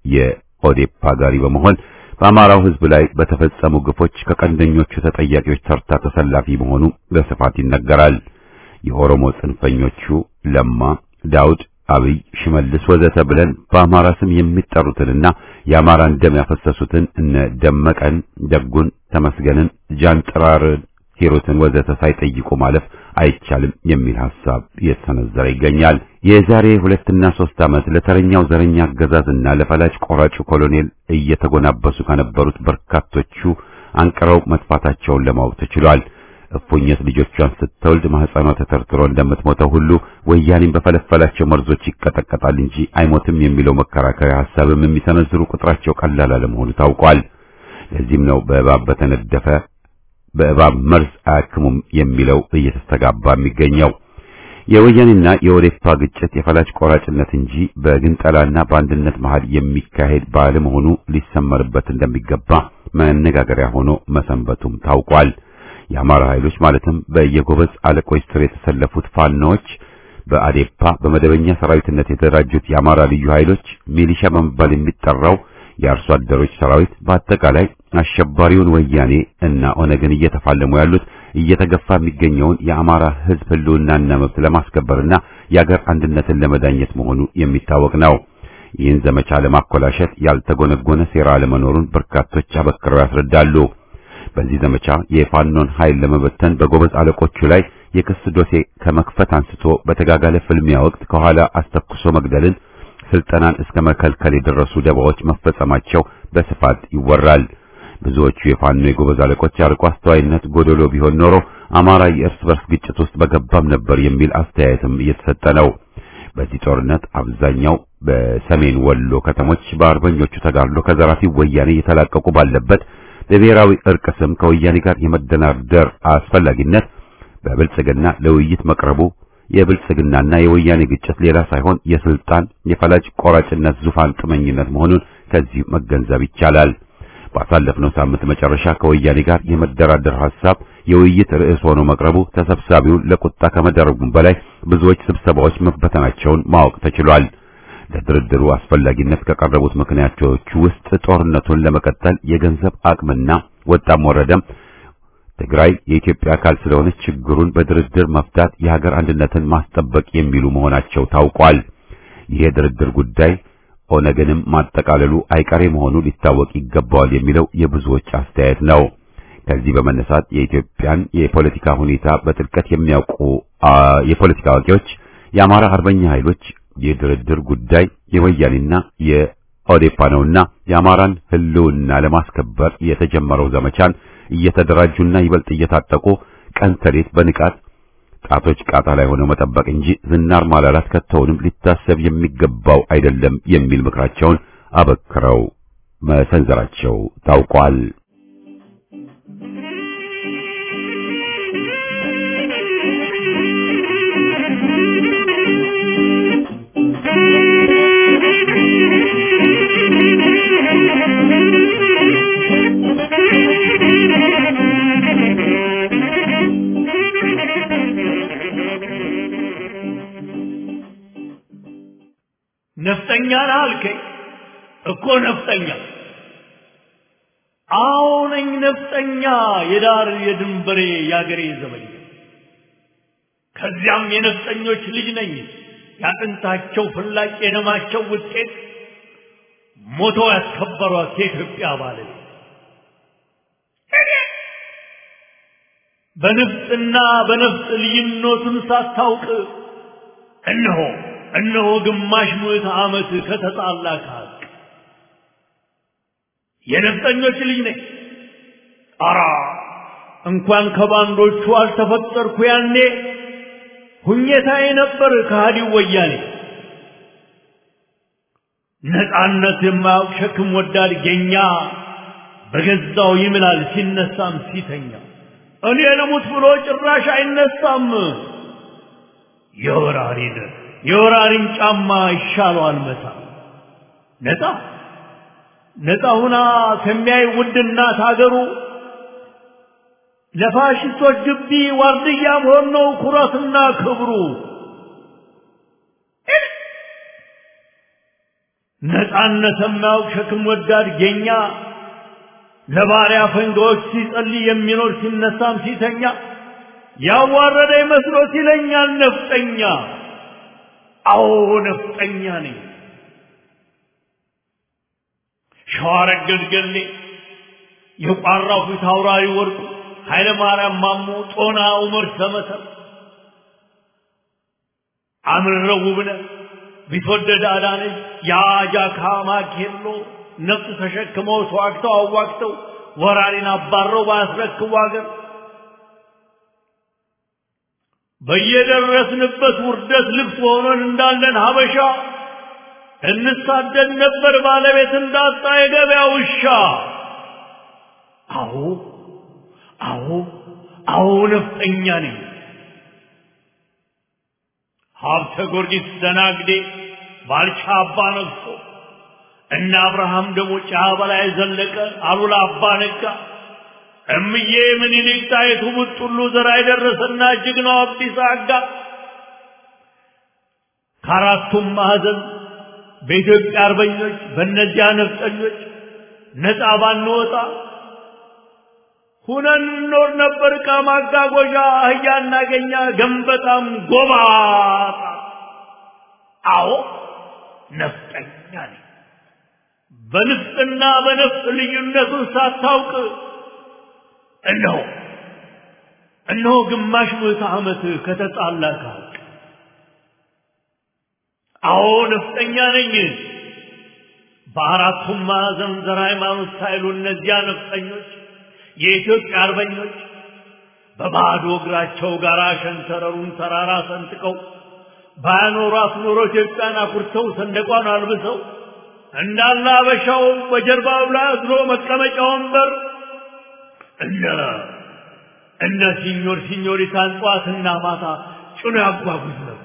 የኦዴፓ ጋሪ በመሆን በአማራው ሕዝብ ላይ በተፈጸሙ ግፎች ከቀንደኞቹ ተጠያቂዎች ተርታ ተሰላፊ መሆኑ በስፋት ይነገራል። የኦሮሞ ጽንፈኞቹ ለማ፣ ዳውድ፣ አብይ፣ ሽመልስ ወዘተ ብለን በአማራ ስም የሚጠሩትንና የአማራን ደም ያፈሰሱትን እነ ደመቀን፣ ደጉን፣ ተመስገንን፣ ጃንጥራርን፣ ሂሩትን ወዘተ ሳይጠይቁ ማለፍ አይቻልም የሚል ሐሳብ እየተሰነዘረ ይገኛል። የዛሬ ሁለትና ሶስት ዓመት ለተረኛው ዘረኛ አገዛዝና ለፈላጭ ቆራጩ ኮሎኔል እየተጎናበሱ ከነበሩት በርካቶቹ አንቅረው መጥፋታቸውን ለማወቅ ተችሏል። እፉኝት ልጆቿን ስትወልድ ማህፀኗ ተተርትሮ እንደምትሞተው ሁሉ ወያኔም በፈለፈላቸው መርዞች ይቀጠቀጣል እንጂ አይሞትም የሚለው መከራከሪያ ሐሳብም የሚሰነዝሩ ቁጥራቸው ቀላል አለመሆኑ ታውቋል። ለዚህም ነው በእባብ በተነደፈ በእባብ መርዝ አያክሙም የሚለው እየተስተጋባ የሚገኘው። የወያኔና የኦዴፓ ግጭት የፈላጭ ቆራጭነት እንጂ በግንጠላና በአንድነት መሃል የሚካሄድ ባለመሆኑ ሊሰመርበት እንደሚገባ መነጋገሪያ ሆኖ መሰንበቱም ታውቋል። የአማራ ኃይሎች ማለትም በየጎበዝ አለቆች ስር የተሰለፉት ፋኖዎች፣ በአዴፓ በመደበኛ ሰራዊትነት የተደራጁት የአማራ ልዩ ኃይሎች፣ ሚሊሻ በመባል የሚጠራው የአርሶ አደሮች ሰራዊት፣ በአጠቃላይ አሸባሪውን ወያኔ እና ኦነግን እየተፋለሙ ያሉት እየተገፋ የሚገኘውን የአማራ ሕዝብ ህልውናና መብት ለማስከበርና የአገር አንድነትን ለመዳኘት መሆኑ የሚታወቅ ነው። ይህን ዘመቻ ለማኮላሸት ያልተጎነጎነ ሴራ አለመኖሩን በርካቶች አበክረው ያስረዳሉ። በዚህ ዘመቻ የፋኖን ኃይል ለመበተን በጎበዝ አለቆቹ ላይ የክስ ዶሴ ከመክፈት አንስቶ በተጋጋለ ፍልሚያ ወቅት ከኋላ አስተኩሶ መግደልን፣ ስልጠናን እስከ መከልከል የደረሱ ደባዎች መፈጸማቸው በስፋት ይወራል። ብዙዎቹ የፋኖ የጎበዝ አለቆች አርቆ አስተዋይነት ጎደሎ ቢሆን ኖሮ አማራ የእርስ በርስ ግጭት ውስጥ በገባም ነበር የሚል አስተያየትም እየተሰጠ ነው። በዚህ ጦርነት አብዛኛው በሰሜን ወሎ ከተሞች በአርበኞቹ ተጋድሎ ከዘራፊ ወያኔ የተላቀቁ ባለበት በብሔራዊ እርቅ ስም ከወያኔ ጋር የመደናደር አስፈላጊነት በብልጽግና ለውይይት መቅረቡ የብልጽግናና የወያኔ ግጭት ሌላ ሳይሆን የስልጣን የፈላጭ ቆራጭነት ዙፋን ጥመኝነት መሆኑን ከዚህ መገንዘብ ይቻላል። ባሳለፍነው ሳምንት መጨረሻ ከወያኔ ጋር የመደራደር ሐሳብ የውይይት ርዕስ ሆኖ መቅረቡ ተሰብሳቢውን ለቁጣ ከመደረጉም በላይ ብዙዎች ስብሰባዎች መበተናቸውን ማወቅ ተችሏል። ለድርድሩ አስፈላጊነት ከቀረቡት ምክንያቶች ውስጥ ጦርነቱን ለመቀጠል የገንዘብ አቅምና ወጣም ወረደም ትግራይ የኢትዮጵያ አካል ስለሆነች ችግሩን በድርድር መፍታት የሀገር አንድነትን ማስጠበቅ የሚሉ መሆናቸው ታውቋል። ይህ የድርድር ጉዳይ ኦነግንም ማጠቃለሉ አይቀሬ መሆኑ ሊታወቅ ይገባዋል የሚለው የብዙዎች አስተያየት ነው። ከዚህ በመነሳት የኢትዮጵያን የፖለቲካ ሁኔታ በጥልቀት የሚያውቁ የፖለቲካ አዋቂዎች የአማራ አርበኛ ኃይሎች የድርድር ጉዳይ የወያኔና የኦዴፓ ነውና የአማራን ሕልውና ለማስከበር የተጀመረው ዘመቻን እየተደራጁና ይበልጥ እየታጠቁ ቀን ተሌት በንቃት ጣቶች ቃታ ላይ ሆነው መጠበቅ እንጂ ዝናር ማላላት ከተውንም ሊታሰብ የሚገባው አይደለም የሚል ምክራቸውን አበክረው መሰንዘራቸው ታውቋል። ነፍጠኛ ነህ አልከኝ እኮ ነፍጠኛ አዎ ነኝ ነፍጠኛ የዳር የድንበሬ የአገሬ ዘበኛ ከዚያም የነፍጠኞች ልጅ ነኝ ያጥንታቸው ፍላጭ የደማቸው ውጤት ሞቶ ያስከበሯት የኢትዮጵያ ባለቤት በንፍጥና በነፍጥ ልዩነቱን ሳታውቅ እነሆ እነሆ ግማሽ ምዕተ ዓመት ከተጣላ ከሀቅ የነፍጠኞች ልጅ ነኝ። አራ እንኳን ከባንዶቹ አልተፈጠርኩ ያኔ ሁኘታዬ ነበር ከሃዲው ወያኔ ነፃነት የማያውቅ ሸክም ወዳድ ጌኛ በገዛው ይምላል ሲነሳም ሲተኛ እኔ ልሙት ብሎ ጭራሽ አይነሳም የወራሪን የወራሪን ጫማ ይሻለዋል መታ ነፃ ነፃ ሁና ከሚያይ ውድ እናት አገሩ ለፋሽስቶች ግቢ ዋርድያ መሆን ነው ኩራትና ክብሩ። ነፃነት የማያውቅ ሸክም ወዳድ ጌኛ ለባሪያ ፈንጋዎች ሲጸልይ የሚኖር ሲነሳም ሲተኛ ያዋረደ መስሎት ይለኛል ነፍጠኛ። አዎ ነፍጠኛ ነኝ። ሸዋረገድ ገሌ የቋራው ፊት አውራሪ ወርቁ ኃይለ ማርያም ማሞ ጦና ዑመር ሰመሰር አምረው ውብነህ ቢትወደድ አዳነች የአጃካ ማኬሎ ነፍጥ ተሸክመው ተዋግተው አዋግተው ወራሪን አባረው ባያስረክቡ አገር በየደረስንበት ውርደት ልብስ ሆነን እንዳለን ሀበሻ እንሳደድ ነበር ባለቤት እንዳጣ የገበያ ውሻ። አዎ አዎ አዎ ነፍጠኛ ነኝ። ሀብተ ጊዮርጊስ ደናግዴ ባልቻ አባ ነግሶ እነ አብርሃም ደግሞ ጫ በላይ ዘለቀ አሉላ አባ ነጋ እምዬ ምኒልክ ጣይቱ ቡጥሉ ዘራ የደረሰና ጀግናው አብዲሳ አጋ ከአራቱም ማዕዘን በኢትዮጵያ አርበኞች በእነዚያ ነፍጠኞች ነፃ ባንወጣ ሁነን እንኖር ነበር። ዕቃ ማጓጓዣ አህያ እናገኛ ገንበጣም ጎባጣ። አዎ ነፍጠኛ ነኝ። በንፍጥና በነፍጥ ልዩነቱን ሳታውቅ እነሆ እነሆ ግማሽ ምዕተ ዓመት ከተጣላ ከሀቅ አዎ ነፍጠኛ ነኝ። በአራቱም ማዕዘን ዘር ሃይማኖት ሳይሉ እነዚያ ነፍጠኞች የኢትዮጵያ አርበኞች በባዶ እግራቸው ጋር ሸንተረሩን ተራራ ሰንጥቀው ባያኖሯት ኖሮ ኢትዮጵያን አኩርተው ሰንደቋን አልብሰው እንዳለ አበሻው በጀርባው ላይ አዝሎ መቀመጫ ወንበር እነ እነ ሲኞር ሲኞሪታን ጠዋትና ማታ ጭኖ ያጓጉዝ ነበር።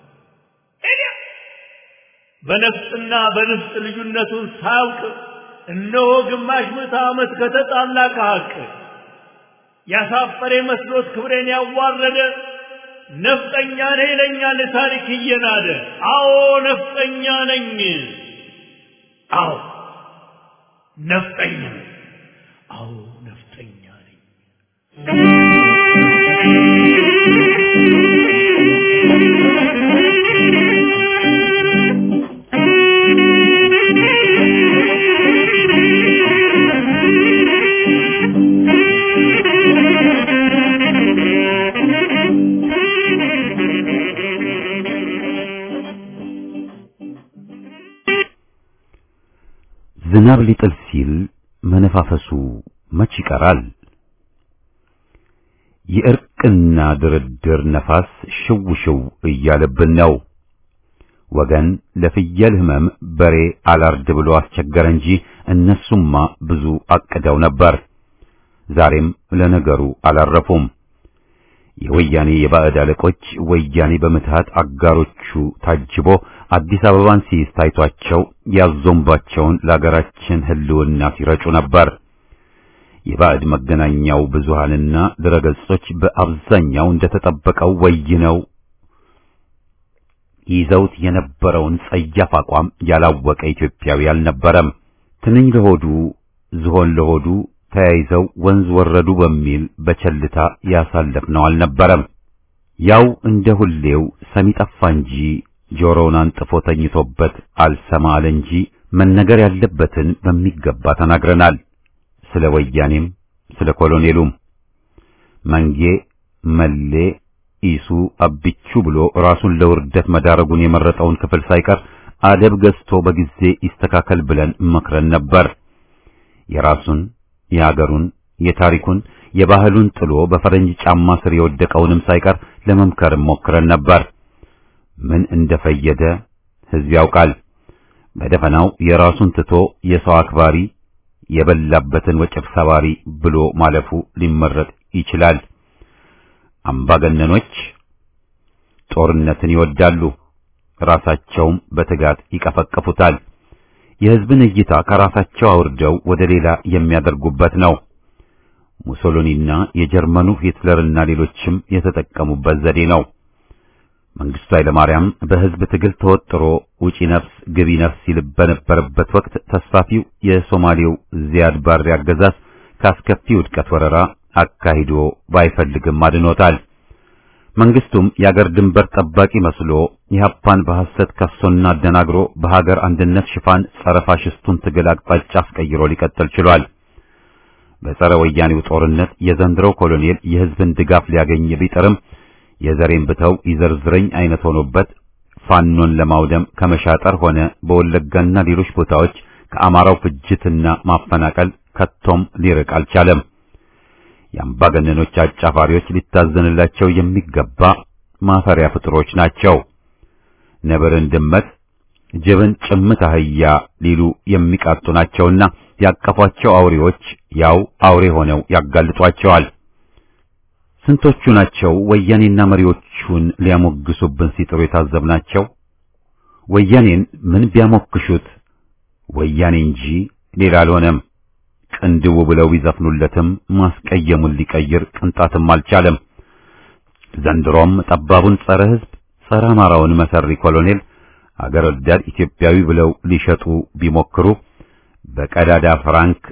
በነፍጥና በንፍጥ ልዩነቱን ሳያውቅ እነሆ ግማሽ ምዕተ ዓመት ከተጣላ ከሀቅ ያሳፈረ መስሎት ክብሬን ያዋረደ ነፍጠኛ ነኝ ይለኛል ታሪክ እየናደ። አዎ ነፍጠኛ ነኝ። አዎ ነፍጠኛ ነኝ። አዎ ነፍጠኛ ነኝ። ዝናብ ሊጥል ሲል መነፋፈሱ መች ይቀራል? የእርቅና ድርድር ነፋስ ሽው ሽው እያለብን ነው። ወገን ለፍየል ህመም በሬ አላርድ ብሎ አስቸገረ እንጂ እነሱማ ብዙ አቅደው ነበር። ዛሬም ለነገሩ አላረፉም። የወያኔ የባዕድ አለቆች ወያኔ በምትሃት አጋሮቹ ታጅቦ አዲስ አበባን ሲይዝ ታይቷቸው ያዞምባቸውን ለአገራችን ህልውና ሲረጩ ነበር። የባዕድ መገናኛው ብዙሃንና ድረገጾች በአብዛኛው እንደተጠበቀው ወይነው ይዘውት የነበረውን ጸያፍ አቋም ያላወቀ ኢትዮጵያዊ አልነበረም። ትንኝ ለሆዱ ዝሆን ለሆዱ ተያይዘው ወንዝ ወረዱ በሚል በቸልታ ያሳለፍነው አልነበረም። ያው እንደ ሁሌው ሰሚ ጠፋ እንጂ ጆሮውን አንጥፎ ተኝቶበት አልሰማ አለ እንጂ መነገር ያለበትን በሚገባ ተናግረናል። ስለ ወያኔም ስለ ኮሎኔሉም መንጌ መሌ ኢሱ አብቹ ብሎ ራሱን ለውርደት መዳረጉን የመረጠውን ክፍል ሳይቀር አደብ ገዝቶ በጊዜ ይስተካከል ብለን መክረን ነበር። የራሱን የሀገሩን የታሪኩን የባህሉን ጥሎ በፈረንጅ ጫማ ስር የወደቀውንም ሳይቀር ለመምከር ሞክረን ነበር። ምን እንደፈየደ ሕዝብ ያውቃል። በደፈናው የራሱን ትቶ የሰው አክባሪ የበላበትን ወጭፍ ሰባሪ ብሎ ማለፉ ሊመረጥ ይችላል። አምባገነኖች ጦርነትን ይወዳሉ፣ ራሳቸውም በትጋት ይቀፈቅፉታል። የሕዝብን እይታ ከራሳቸው አውርደው ወደ ሌላ የሚያደርጉበት ነው። ሙሶሎኒና የጀርመኑ ሂትለርና ሌሎችም የተጠቀሙበት ዘዴ ነው። መንግስቱ ኃይለማርያም በሕዝብ ትግል ተወጥሮ ውጪ ነፍስ ግቢ ነፍስ ሲል በነበረበት ወቅት ተስፋፊው የሶማሌው ዚያድ ባሬ አገዛዝ ካስከፊ ውድቀት ወረራ አካሂዶ ባይፈልግም አድኖታል። መንግስቱም የአገር ድንበር ጠባቂ መስሎ ኢህአፓን በሐሰት ከሶና አደናግሮ በሀገር አንድነት ሽፋን ጸረ ፋሽስቱን ትግል አቅጣጫ አስቀይሮ ሊቀጥል ችሏል። በጸረ ወያኔው ጦርነት የዘንድሮው ኮሎኔል የህዝብን ድጋፍ ሊያገኝ ቢጥርም የዘሬን ብተው ይዘርዝረኝ አይነት ሆኖበት ፋኖን ለማውደም ከመሻጠር ሆነ በወለጋና ሌሎች ቦታዎች ከአማራው ፍጅትና ማፈናቀል ከቶም ሊርቅ አልቻለም። የአምባገነኖች አጫፋሪዎች ሊታዘንላቸው የሚገባ ማፈሪያ ፍጥሮች ናቸው። ነብርን ድመት፣ ጅብን ጭምት አህያ ሊሉ የሚቃጡ ናቸውና ያቀፏቸው አውሬዎች ያው አውሬ ሆነው ያጋልጧቸዋል። ስንቶቹ ናቸው ወያኔና መሪዎቹን ሊያሞግሱብን ሲጥሩ የታዘብናቸው? ወያኔን ምን ቢያሞክሹት ወያኔ እንጂ ሌላ አልሆነም። ቅንድቡ ብለው ቢዘፍኑለትም ማስቀየሙን ሊቀይር ቅንጣትም አልቻለም። ዘንድሮም ጠባቡን ጸረ ሕዝብ ጸረ አማራውን መሰሪ ኮሎኔል አገር ወዳድ ኢትዮጵያዊ ብለው ሊሸጡ ቢሞክሩ በቀዳዳ ፍራንክ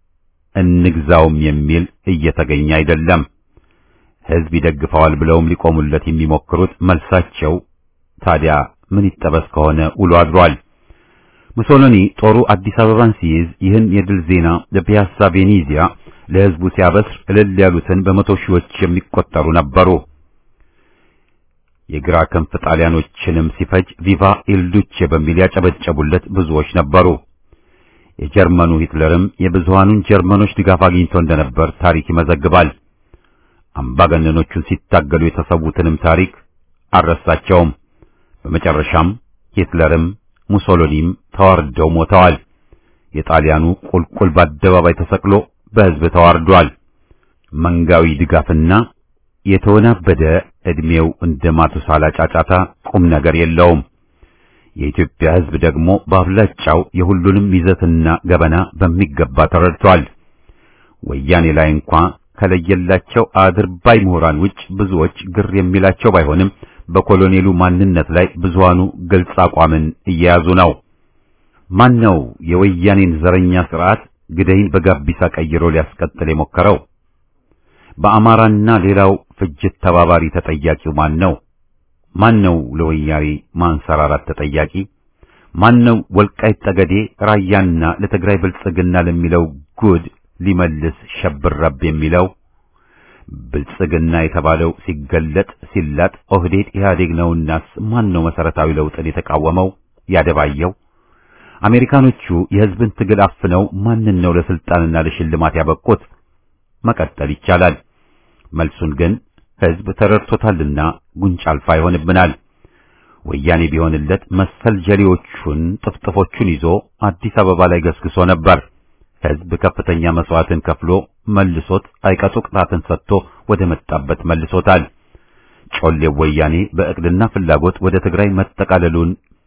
እንግዛውም የሚል እየተገኘ አይደለም። ሕዝብ ይደግፈዋል ብለውም ሊቆሙለት የሚሞክሩት መልሳቸው ታዲያ ምን ይጠበስ ከሆነ ውሎ አድሯል። ሙሶሎኒ ጦሩ አዲስ አበባን ሲይዝ ይህን የድል ዜና ለፒያሳ ቬኔዚያ ለሕዝቡ ሲያበስር እልል ያሉትን በመቶ ሺዎች የሚቆጠሩ ነበሩ። የግራ ክንፍ ጣሊያኖችንም ሲፈጅ ቪቫ ኢልዱቼ በሚል ያጨበጨቡለት ብዙዎች ነበሩ። የጀርመኑ ሂትለርም የብዙሃኑን ጀርመኖች ድጋፍ አግኝቶ እንደነበር ታሪክ ይመዘግባል። አምባገነኖቹን ሲታገሉ የተሰዉትንም ታሪክ አልረሳቸውም። በመጨረሻም ሂትለርም ሙሶሎኒም ተዋርደው ሞተዋል። የጣሊያኑ ቁልቁል በአደባባይ ተሰቅሎ በሕዝብ ተዋርዷል። መንጋዊ ድጋፍና የተወናበደ ዕድሜው እንደ ማቱሳላ ጫጫታ ቁም ነገር የለውም። የኢትዮጵያ ሕዝብ ደግሞ በአብላጫው የሁሉንም ይዘትና ገበና በሚገባ ተረድቷል። ወያኔ ላይ እንኳ ከለየላቸው አድርባይ ምሁራን ውጭ ብዙዎች ግር የሚላቸው ባይሆንም በኮሎኔሉ ማንነት ላይ ብዙሃኑ ግልጽ አቋምን እየያዙ ነው። ማን ነው የወያኔን ዘረኛ ስርዓት ግደይን በጋቢሳ ቀይሮ ሊያስቀጥል የሞከረው? በአማራና ሌላው ፍጅት ተባባሪ ተጠያቂው ማን ነው? ማን ነው ለወያኔ ማንሰራራት ተጠያቂ? ማን ነው ወልቃይት ጠገዴ፣ ራያና ለትግራይ ብልጽግና ለሚለው ጉድ ሊመልስ ሸብረብ የሚለው? ብልጽግና የተባለው ሲገለጥ ሲላጥ ኦህዴድ ኢህአዴግ ነውናስ ማን ነው መሰረታዊ ለውጥን የተቃወመው ያደባየው? አሜሪካኖቹ የህዝብን ትግል አፍነው ማንን ነው ለስልጣንና ለሽልማት ያበቁት? መቀጠል ይቻላል። መልሱን ግን ህዝብ ተረድቶታልና ጉንጭ አልፋ ይሆንብናል። ወያኔ ቢሆንለት መሰል ጀሌዎቹን ጥፍጥፎቹን ይዞ አዲስ አበባ ላይ ገስግሶ ነበር። ህዝብ ከፍተኛ መስዋዕትን ከፍሎ መልሶት አይቀጡ ቅጣትን ሰጥቶ ወደ መጣበት መልሶታል። ጮሌው ወያኔ በእቅድና ፍላጎት ወደ ትግራይ መጠቃለሉን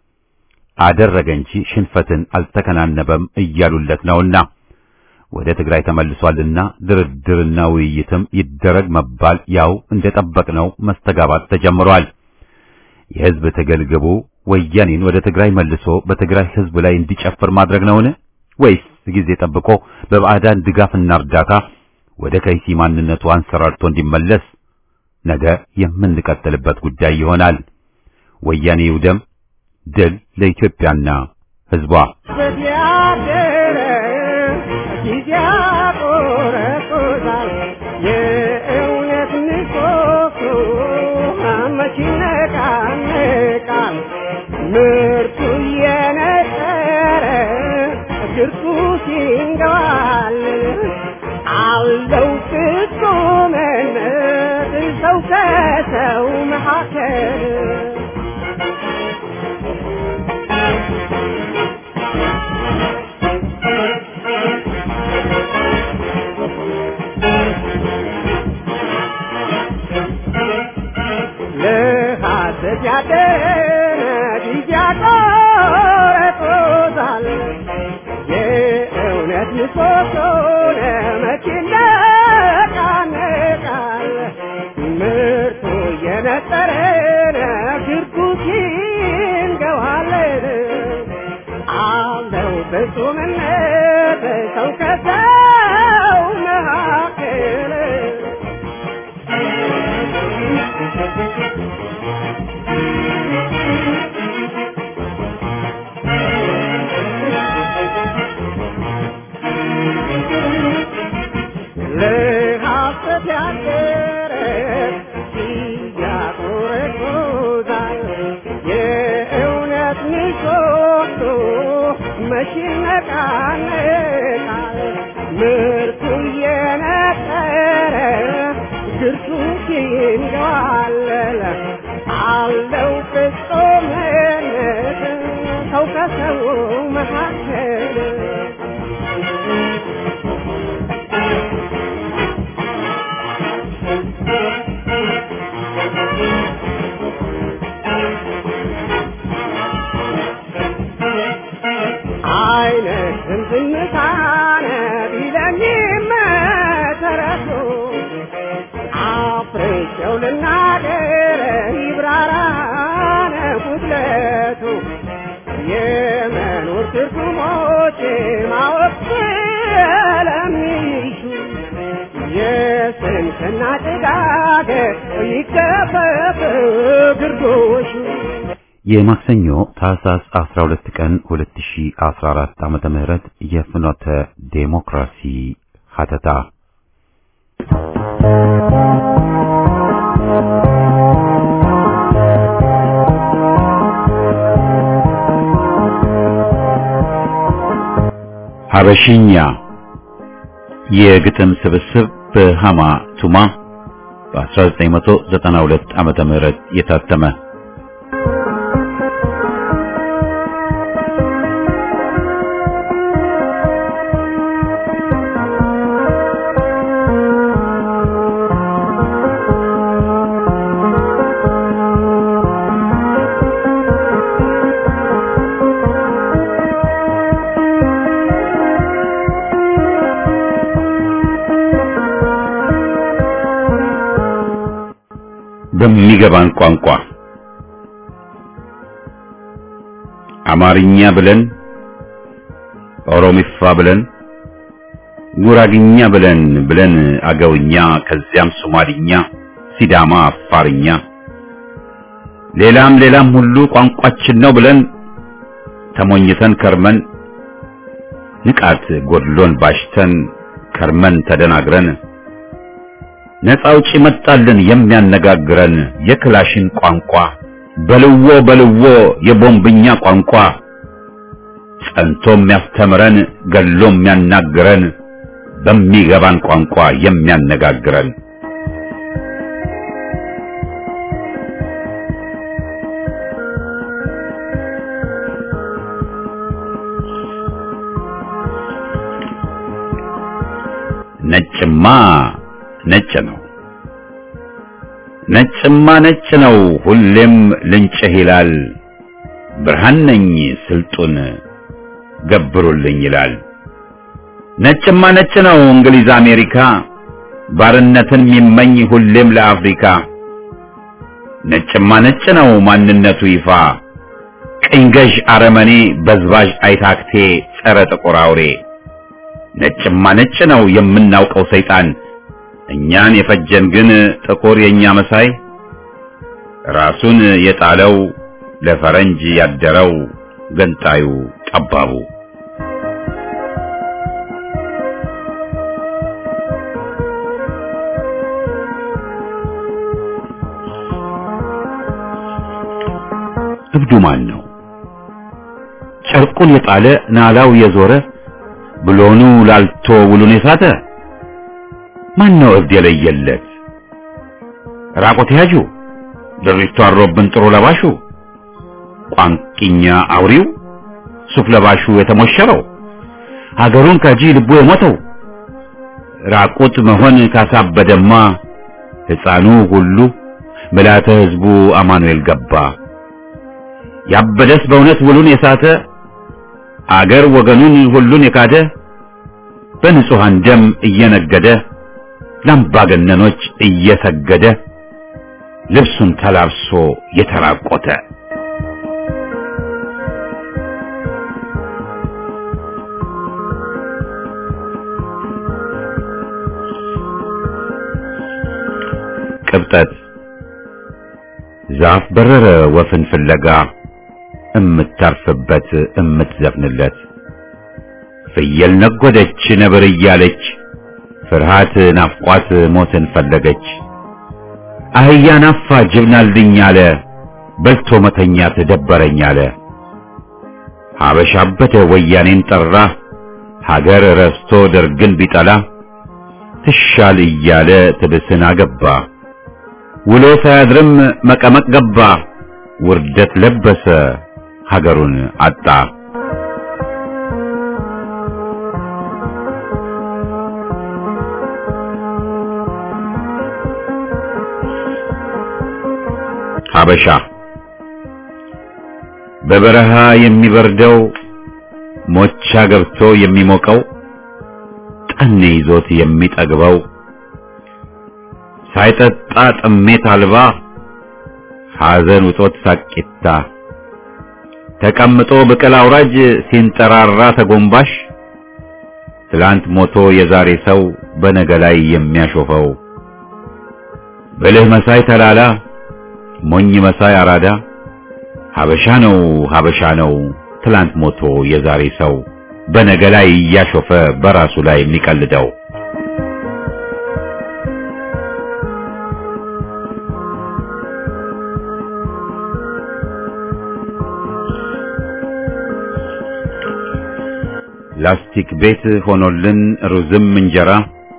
አደረገ እንጂ ሽንፈትን አልተከናነበም እያሉለት ነውና ወደ ትግራይ ተመልሷልና ድርድርና ውይይትም ይደረግ መባል ያው እንደጠበቅነው መስተጋባት ተጀምሯል። የህዝብ ትግል ግቡ ወያኔን ወደ ትግራይ መልሶ በትግራይ ህዝብ ላይ እንዲጨፍር ማድረግ ነውን? ወይስ ጊዜ ጠብቆ በባዕዳን ድጋፍና እርዳታ ወደ ከይሲ ማንነቱ አንሰራርቶ እንዲመለስ ነገ የምንቀጥልበት ጉዳይ ይሆናል። ወያኔ ይውደም። ድል ለኢትዮጵያና ህዝቧ። በዚያደረ ጊዜ ያቆረቁዛል የእውነት ምሰሶ መች ይነቃነቃል ምርቱ እየነጠረ ግርቱ ሲንገባል አለው ሰው ከሰው መካከል ለሐሰት ያደረ ጊዜ ያቆረጦታል የእውነት ምሰሶን መቼ ይነቃነቃል ምርቱ እየነጠረን ግርጉት ይንገዋለን አለው ፍጹምነት ሰው ከሰው መካከል ለሐሰት ያደረ ያቆረቆዛል የእውነት ምሰሶ መቼ ይነቃነቃል ምርቱ እየነጠረ ግርቱ ይንገዋለል አለው ፍጹምነት ሰው ከሰው መካከል አይነትም ዝምታነ ቢለኝም ተረሱ አፍሬቸው ልናገር ይብራራነ ጉድለቱ የመኖር ትርጉሞች ማወቅ ስለሚሹ የስንፍና ጭጋግ ይገፈፍ ግርዶሹ የማክሰኞ ታህሳስ 12 ቀን 2014 ዓመተ ምህረት የፍኖተ ዴሞክራሲ ሀተታ ሀበሽኛ የግጥም ስብስብ በሃማ ቱማ በ1992 ዓመተ ምህረት የታተመ በሚገባን ቋንቋ አማርኛ ብለን ኦሮሚፋ ብለን ጉራግኛ ብለን ብለን አገውኛ ከዚያም ሶማሊኛ፣ ሲዳማ፣ አፋርኛ ሌላም ሌላም ሁሉ ቋንቋችን ነው ብለን ተሞኝተን ከርመን ንቃት ጎድሎን ባሽተን ከርመን ተደናግረን ነፃ አውጪ መጣልን የሚያነጋግረን የክላሽን ቋንቋ በልዎ በልዎ የቦምብኛ ቋንቋ ጸንቶ የሚያስተምረን ገሎ የሚያናግረን በሚገባን ቋንቋ የሚያነጋግረን ነጭማ ነጭ ነው ነጭማ ነጭ ነው ሁሌም ልንጭህ ይላል ብርሃን ነኝ ስልጡን ገብሩልኝ ይላል ነጭማ ነጭ ነው እንግሊዝ አሜሪካ ባርነትን የሚመኝ ሁሌም ለአፍሪካ ነጭማ ነጭ ነው ማንነቱ ይፋ ቅኝ ገዥ አረመኔ በዝባዥ አይታክቴ ጸረ ጥቁር አውሬ ነጭማ ነጭ ነው የምናውቀው ሰይጣን እኛን የፈጀን ግን ጥቁር የኛ መሳይ ራሱን የጣለው ለፈረንጅ ያደረው ገንጣዩ ጠባቡ እብዱ ማን ነው? ጨርቁን የጣለ ናላው የዞረ ብሎኑ ላልቶ ውሉን የሳተ ማን ነው እብድ የለየለት? ራቆት ያጁ ድሪቱ አሮብን ጥሩ ለባሹ ቋንቂኛ አውሪው ሱፍ ለባሹ የተሞሸረው ሀገሩን ከጂ ልቡ የሞተው ራቁት መሆን ካሳበደማ ሕፃኑ ሁሉ ምልዓተ ሕዝቡ አማኑኤል ገባ። ያበደስ በእውነት ውሉን የሳተ አገር ወገኑን ሁሉን የካደ በንጹሐን ደም እየነገደ ለአምባገነኖች እየሰገደ ልብሱን ተላብሶ የተራቆተ ቅብጠት ዛፍ በረረ ወፍን ፍለጋ እምታርፍበት እምትዘፍንለት ፍየል ነጎደች ነብር እያለች ፍርሃት ናፍቋት ሞትን ፈለገች። አህያ ናፋ ጅብናልኝ አለ በልቶ መተኛት ደበረኝ አለ። ሀበሻ አበደ ወያኔን ጠራ ሀገር ረስቶ ደርግን ቢጠላ ትሻል እያለ ትብስን አገባ ውሎ ሳያድርም መቀመቅ ገባ ውርደት ለበሰ ሀገሩን አጣ። ሀበሻ በበረሃ የሚበርደው ሞቻ ገብቶ የሚሞቀው ጠኔ ይዞት የሚጠግበው ሳይጠጣ ጥሜት አልባ ሐዘን ውጦት ሳቂታ ተቀምጦ ብቅል አውራጅ ሲንጠራራ ተጎንባሽ ትላንት ሞቶ የዛሬ ሰው በነገ ላይ የሚያሾፈው ብልህ መሳይ ተላላ ሞኝ መሳይ አራዳ ሀበሻ ነው ሀበሻ ነው ትላንት ሞቶ የዛሬ ሰው በነገ ላይ እያሾፈ በራሱ ላይ የሚቀልደው ላስቲክ ቤት ሆኖልን ሩዝም እንጀራ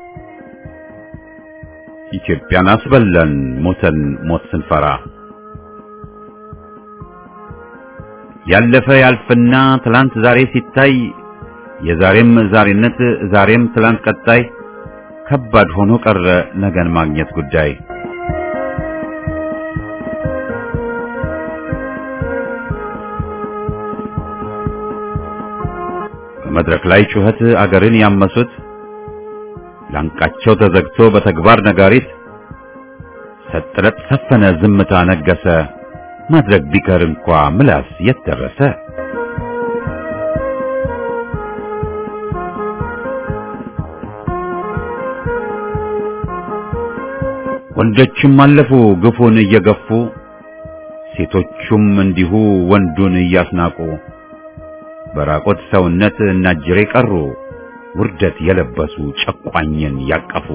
ኢትዮጵያን አስበላን ሞተን ሞት ስንፈራ ያለፈ ያልፍና ትላንት ዛሬ ሲታይ የዛሬም ዛሬነት ዛሬም ትላንት ቀጣይ ከባድ ሆኖ ቀረ ነገን ማግኘት ጉዳይ በመድረክ ላይ ጩኸት አገርን ያመሱት ላንቃቸው ተዘግቶ በተግባር ነጋሪት ሰጥረት ሰፈነ ዝምታ ነገሰ ማድረግ ቢቀር እንኳ ምላስ የት ደረሰ ወንዶችም አለፉ ግፉን እየገፉ ሴቶቹም እንዲሁ ወንዱን እያስናቁ በራቆት ሰውነት እናጅሬ ቀሩ ውርደት የለበሱ ጨቋኝን ያቀፉ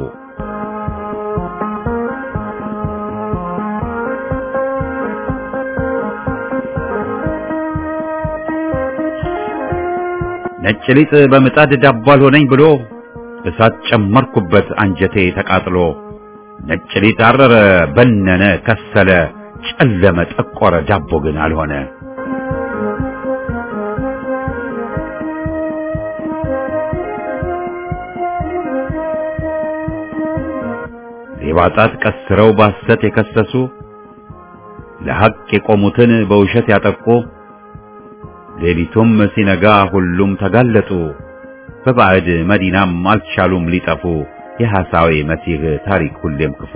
ነጭ ሊጥ በምጣድ ዳቦ አልሆነኝ ብሎ እሳት ጨመርኩበት አንጀቴ ተቃጥሎ ነጭ ሊጥ አረረ በነነ ከሰለ ጨለመ ጠቆረ ዳቦ ግን አልሆነ የባጣት ቀስረው ባሰት የከሰሱ ለሐቅ የቆሙትን በውሸት ያጠቁ ሌሊቱም ሲነጋ ሁሉም ተጋለጡ በባዕድ መዲናም አልቻሉም ሊጠፉ የሐሳዌ መሲህ ታሪክ ሁሌም ክፉ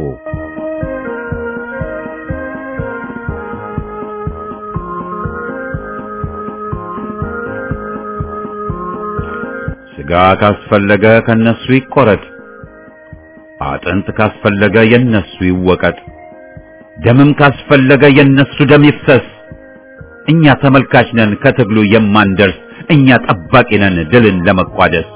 ሥጋ ካስፈለገ ከነሱ ይቆረጥ አጥንት ካስፈለገ የነሱ ይወቀጥ ደምም ካስፈለገ የነሱ ደም ይፍሰስ እኛ ተመልካች ነን ከትግሉ የማንደርስ እኛ ጠባቂ ነን ድልን ለመቋደስ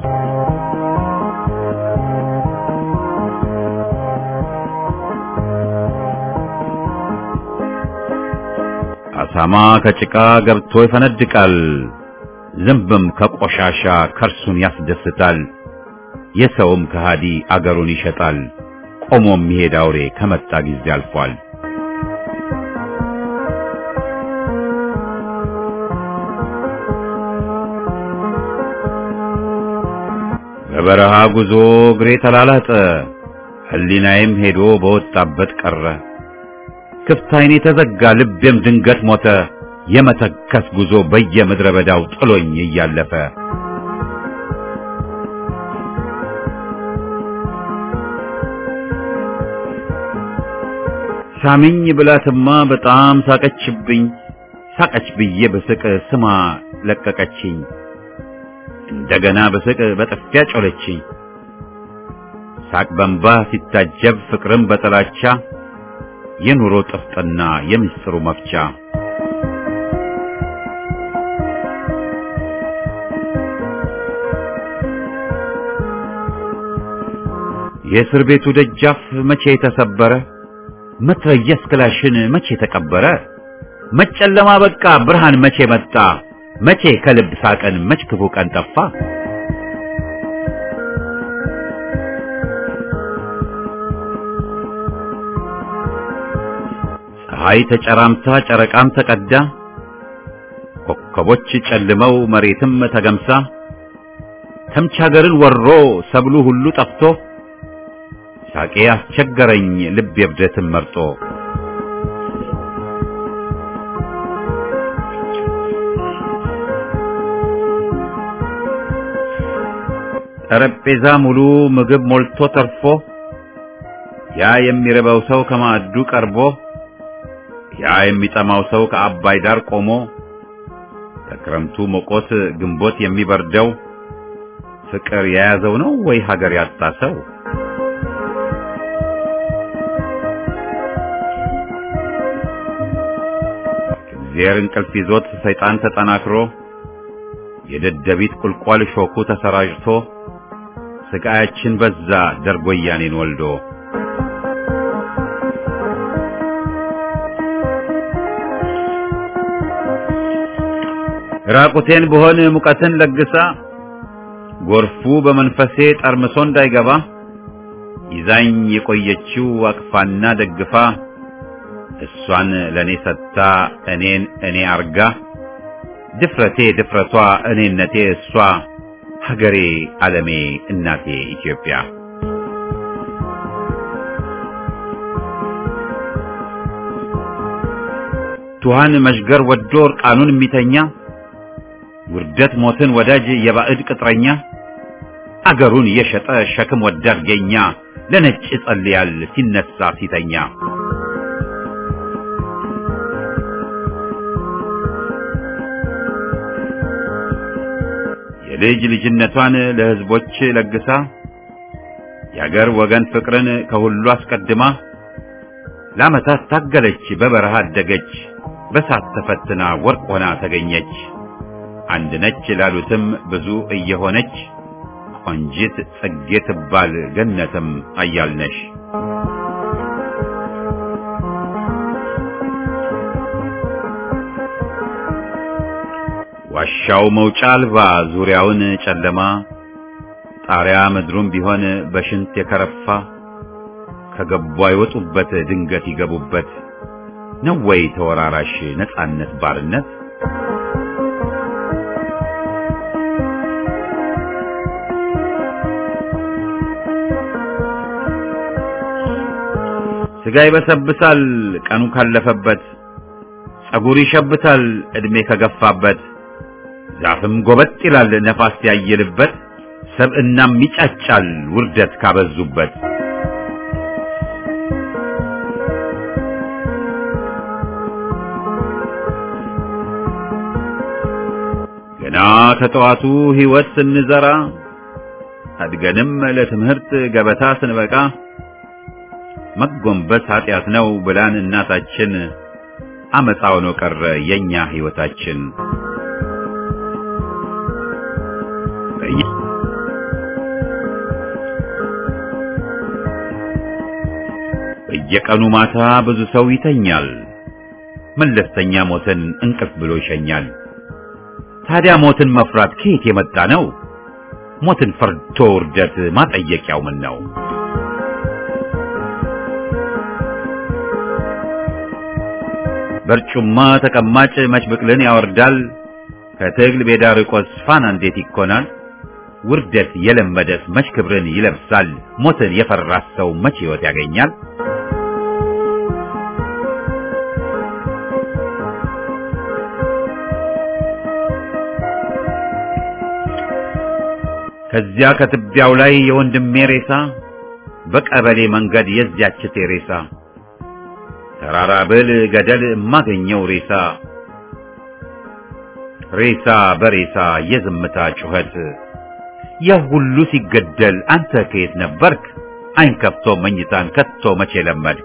አሳማ ከጭቃ ገብቶ ይፈነድቃል ዝንብም ከቆሻሻ ከርሱን ያስደስታል የሰውም ከሃዲ አገሩን ይሸጣል ቆሞ የሚሄድ አውሬ ከመጣ ጊዜ አልፏል። በበረሃ ጉዞ እግሬ ተላላጠ፣ ሕሊናዬም ሄዶ በወጣበት ቀረ። ክፍት ዓይኔ ተዘጋ፣ ልቤም ድንገት ሞተ። የመተከስ ጉዞ በየምድረ በዳው ጥሎኝ እያለፈ ሳሚኝ ብላትማ በጣም ሳቀችብኝ። ሳቀች ብዬ በስቅ ስማ ለቀቀችኝ። እንደገና በስቅ በጥፊያ ጮለችኝ። ሳቅ በንባ ሲታጀብ ፍቅርም በጥላቻ የኑሮ ጥፍጥና የምስጢሩ መፍቻ የእስር ቤቱ ደጃፍ መቼ ተሰበረ? መትረየስ ክላሽን መቼ ተቀበረ? መጨለማ በቃ ብርሃን መቼ መጣ? መቼ ከልብ ሳቀን መች ክፉ ቀን ጠፋ? ፀሐይ ተጨራምታ ጨረቃም ተቀዳ፣ ኮከቦች ጨልመው መሬትም ተገምሳ፣ ተምች ሀገርን ወሮ ሰብሉ ሁሉ ጠፍቶ ሳቄ አስቸገረኝ ልብ የብደትን መርጦ ጠረጴዛ ሙሉ ምግብ ሞልቶ ተርፎ ያ የሚርበው ሰው ከማዕዱ ቀርቦ ያ የሚጠማው ሰው ከአባይ ዳር ቆሞ ከክረምቱ ሞቆት ግንቦት የሚበርደው ፍቅር የያዘው ነው ወይ ሀገር ያጣ ሰው? እግዚአብሔር እንቅልፍ ይዞት ሰይጣን ተጠናክሮ የደደቢት ቁልቋል ሾኩ ተሰራጭቶ ስቃያችን በዛ ደርጎ ወያኔን ወልዶ ራቁቴን ብሆን ሙቀትን ለግሳ ጎርፉ በመንፈሴ ጠርምሶ እንዳይገባ ይዛኝ የቆየችው አቅፋና ደግፋ እሷን ለኔ ሰጥታ እኔን እኔ አርጋ ድፍረቴ ድፍረቷ እኔነቴ እሷ ሀገሬ ዓለሜ እናቴ ኢትዮጵያ ቱሃን መሽገር ወዶ እርቃኑን የሚተኛ ውርደት ሞትን ወዳጅ የባዕድ ቅጥረኛ አገሩን የሸጠ ሸክም ወዳድ ገኛ ለነጭ ይጸልያል ሲነሳ ሲተኛ የልጅ ልጅነቷን ለሕዝቦች ለግሳ የአገር ወገን ፍቅርን ከሁሉ አስቀድማ ለዓመታት ታገለች፣ በበረሃ አደገች፣ በሳት ተፈትና ወርቅ ሆና ተገኘች። አንድ ነች ላሉትም ብዙ እየሆነች ቆንጂት ጽጌ ትባል ገነትም አያልነሽ። ዋሻው መውጫ አልባ ዙሪያውን ጨለማ ጣሪያ ምድሩም ቢሆን በሽንት የከረፋ ከገቡ አይወጡበት ድንገት ይገቡበት ነው ወይ ተወራራሽ ነጻነት ባርነት? ስጋ ይበሰብሳል ቀኑ ካለፈበት፣ ጸጉር ይሸብታል ዕድሜ ከገፋበት፣ ዛፍም ጎበጥ ይላል ነፋስ ያየልበት፣ ሰብእናም ይጫጫል ውርደት ካበዙበት። ገና ከጠዋቱ ሕይወት ስንዘራ አድገንም ለትምህርት ገበታ ስንበቃ መጎንበስ ኃጢአት ነው ብላን እናታችን አመፃ ሆኖ ቀረ የኛ ሕይወታችን። በየቀኑ ማታ ብዙ ሰው ይተኛል፣ መለስተኛ ሞትን እንቅልፍ ብሎ ይሸኛል። ታዲያ ሞትን መፍራት ከየት የመጣ ነው? ሞትን ፈርቶ ውርደት ማጠየቂያው ምን ነው? በርጩማ ተቀማጭ መች ብቅልን ያወርዳል ከትግል ሜዳ ርቆስ ፋና እንዴት ይኮናል ውርደት የለመደስ መች ክብርን ይለብሳል ሞትን የፈራስ ሰው መች ሕይወት ያገኛል ከዚያ ከትቢያው ላይ የወንድሜ ሬሳ በቀበሌ መንገድ የዚያች ቴሬሳ ተራራ ብል ገደል የማገኘው ሬሳ ሬሳ በሬሳ የዝምታ ጩኸት ያ ሁሉ ሲገደል አንተ ከየት ነበርክ? አይን ከፍቶ መኝታን ከቶ መቼ ለመድክ?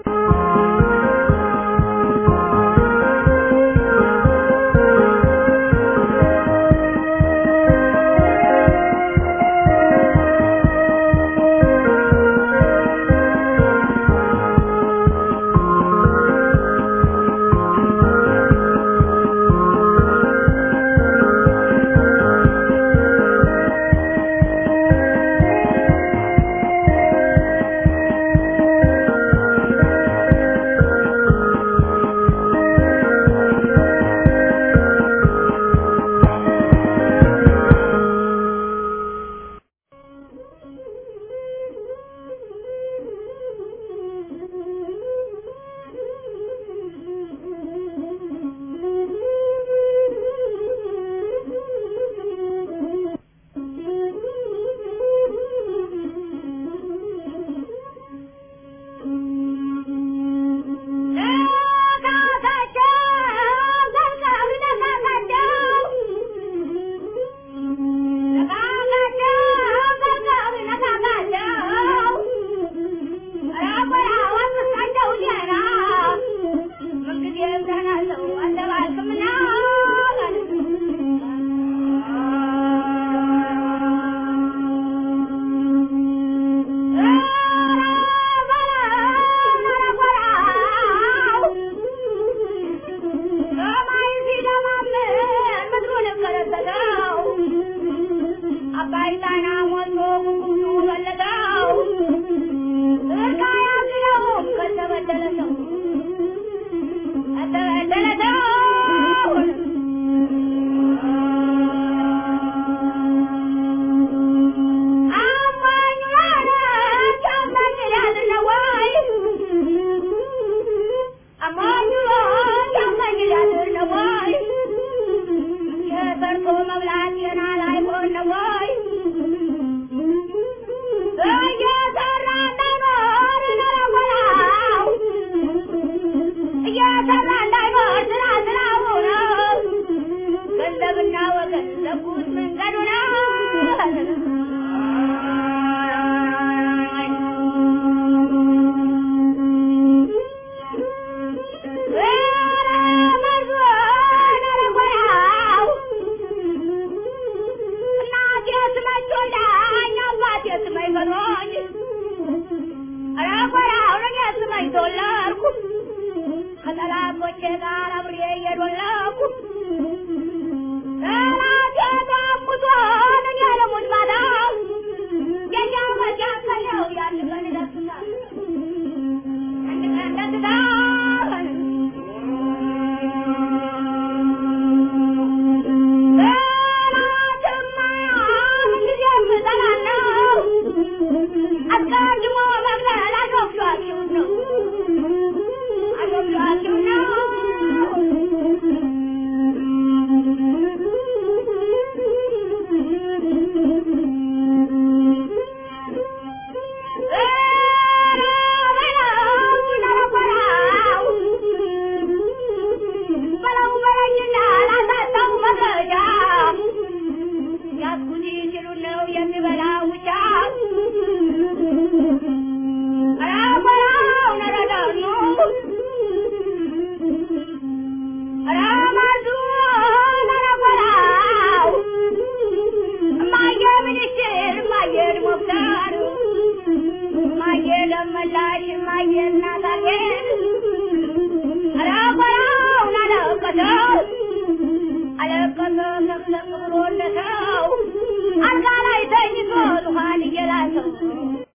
አልጋ ላይ ተኝቶ ዙፋን እየላሰው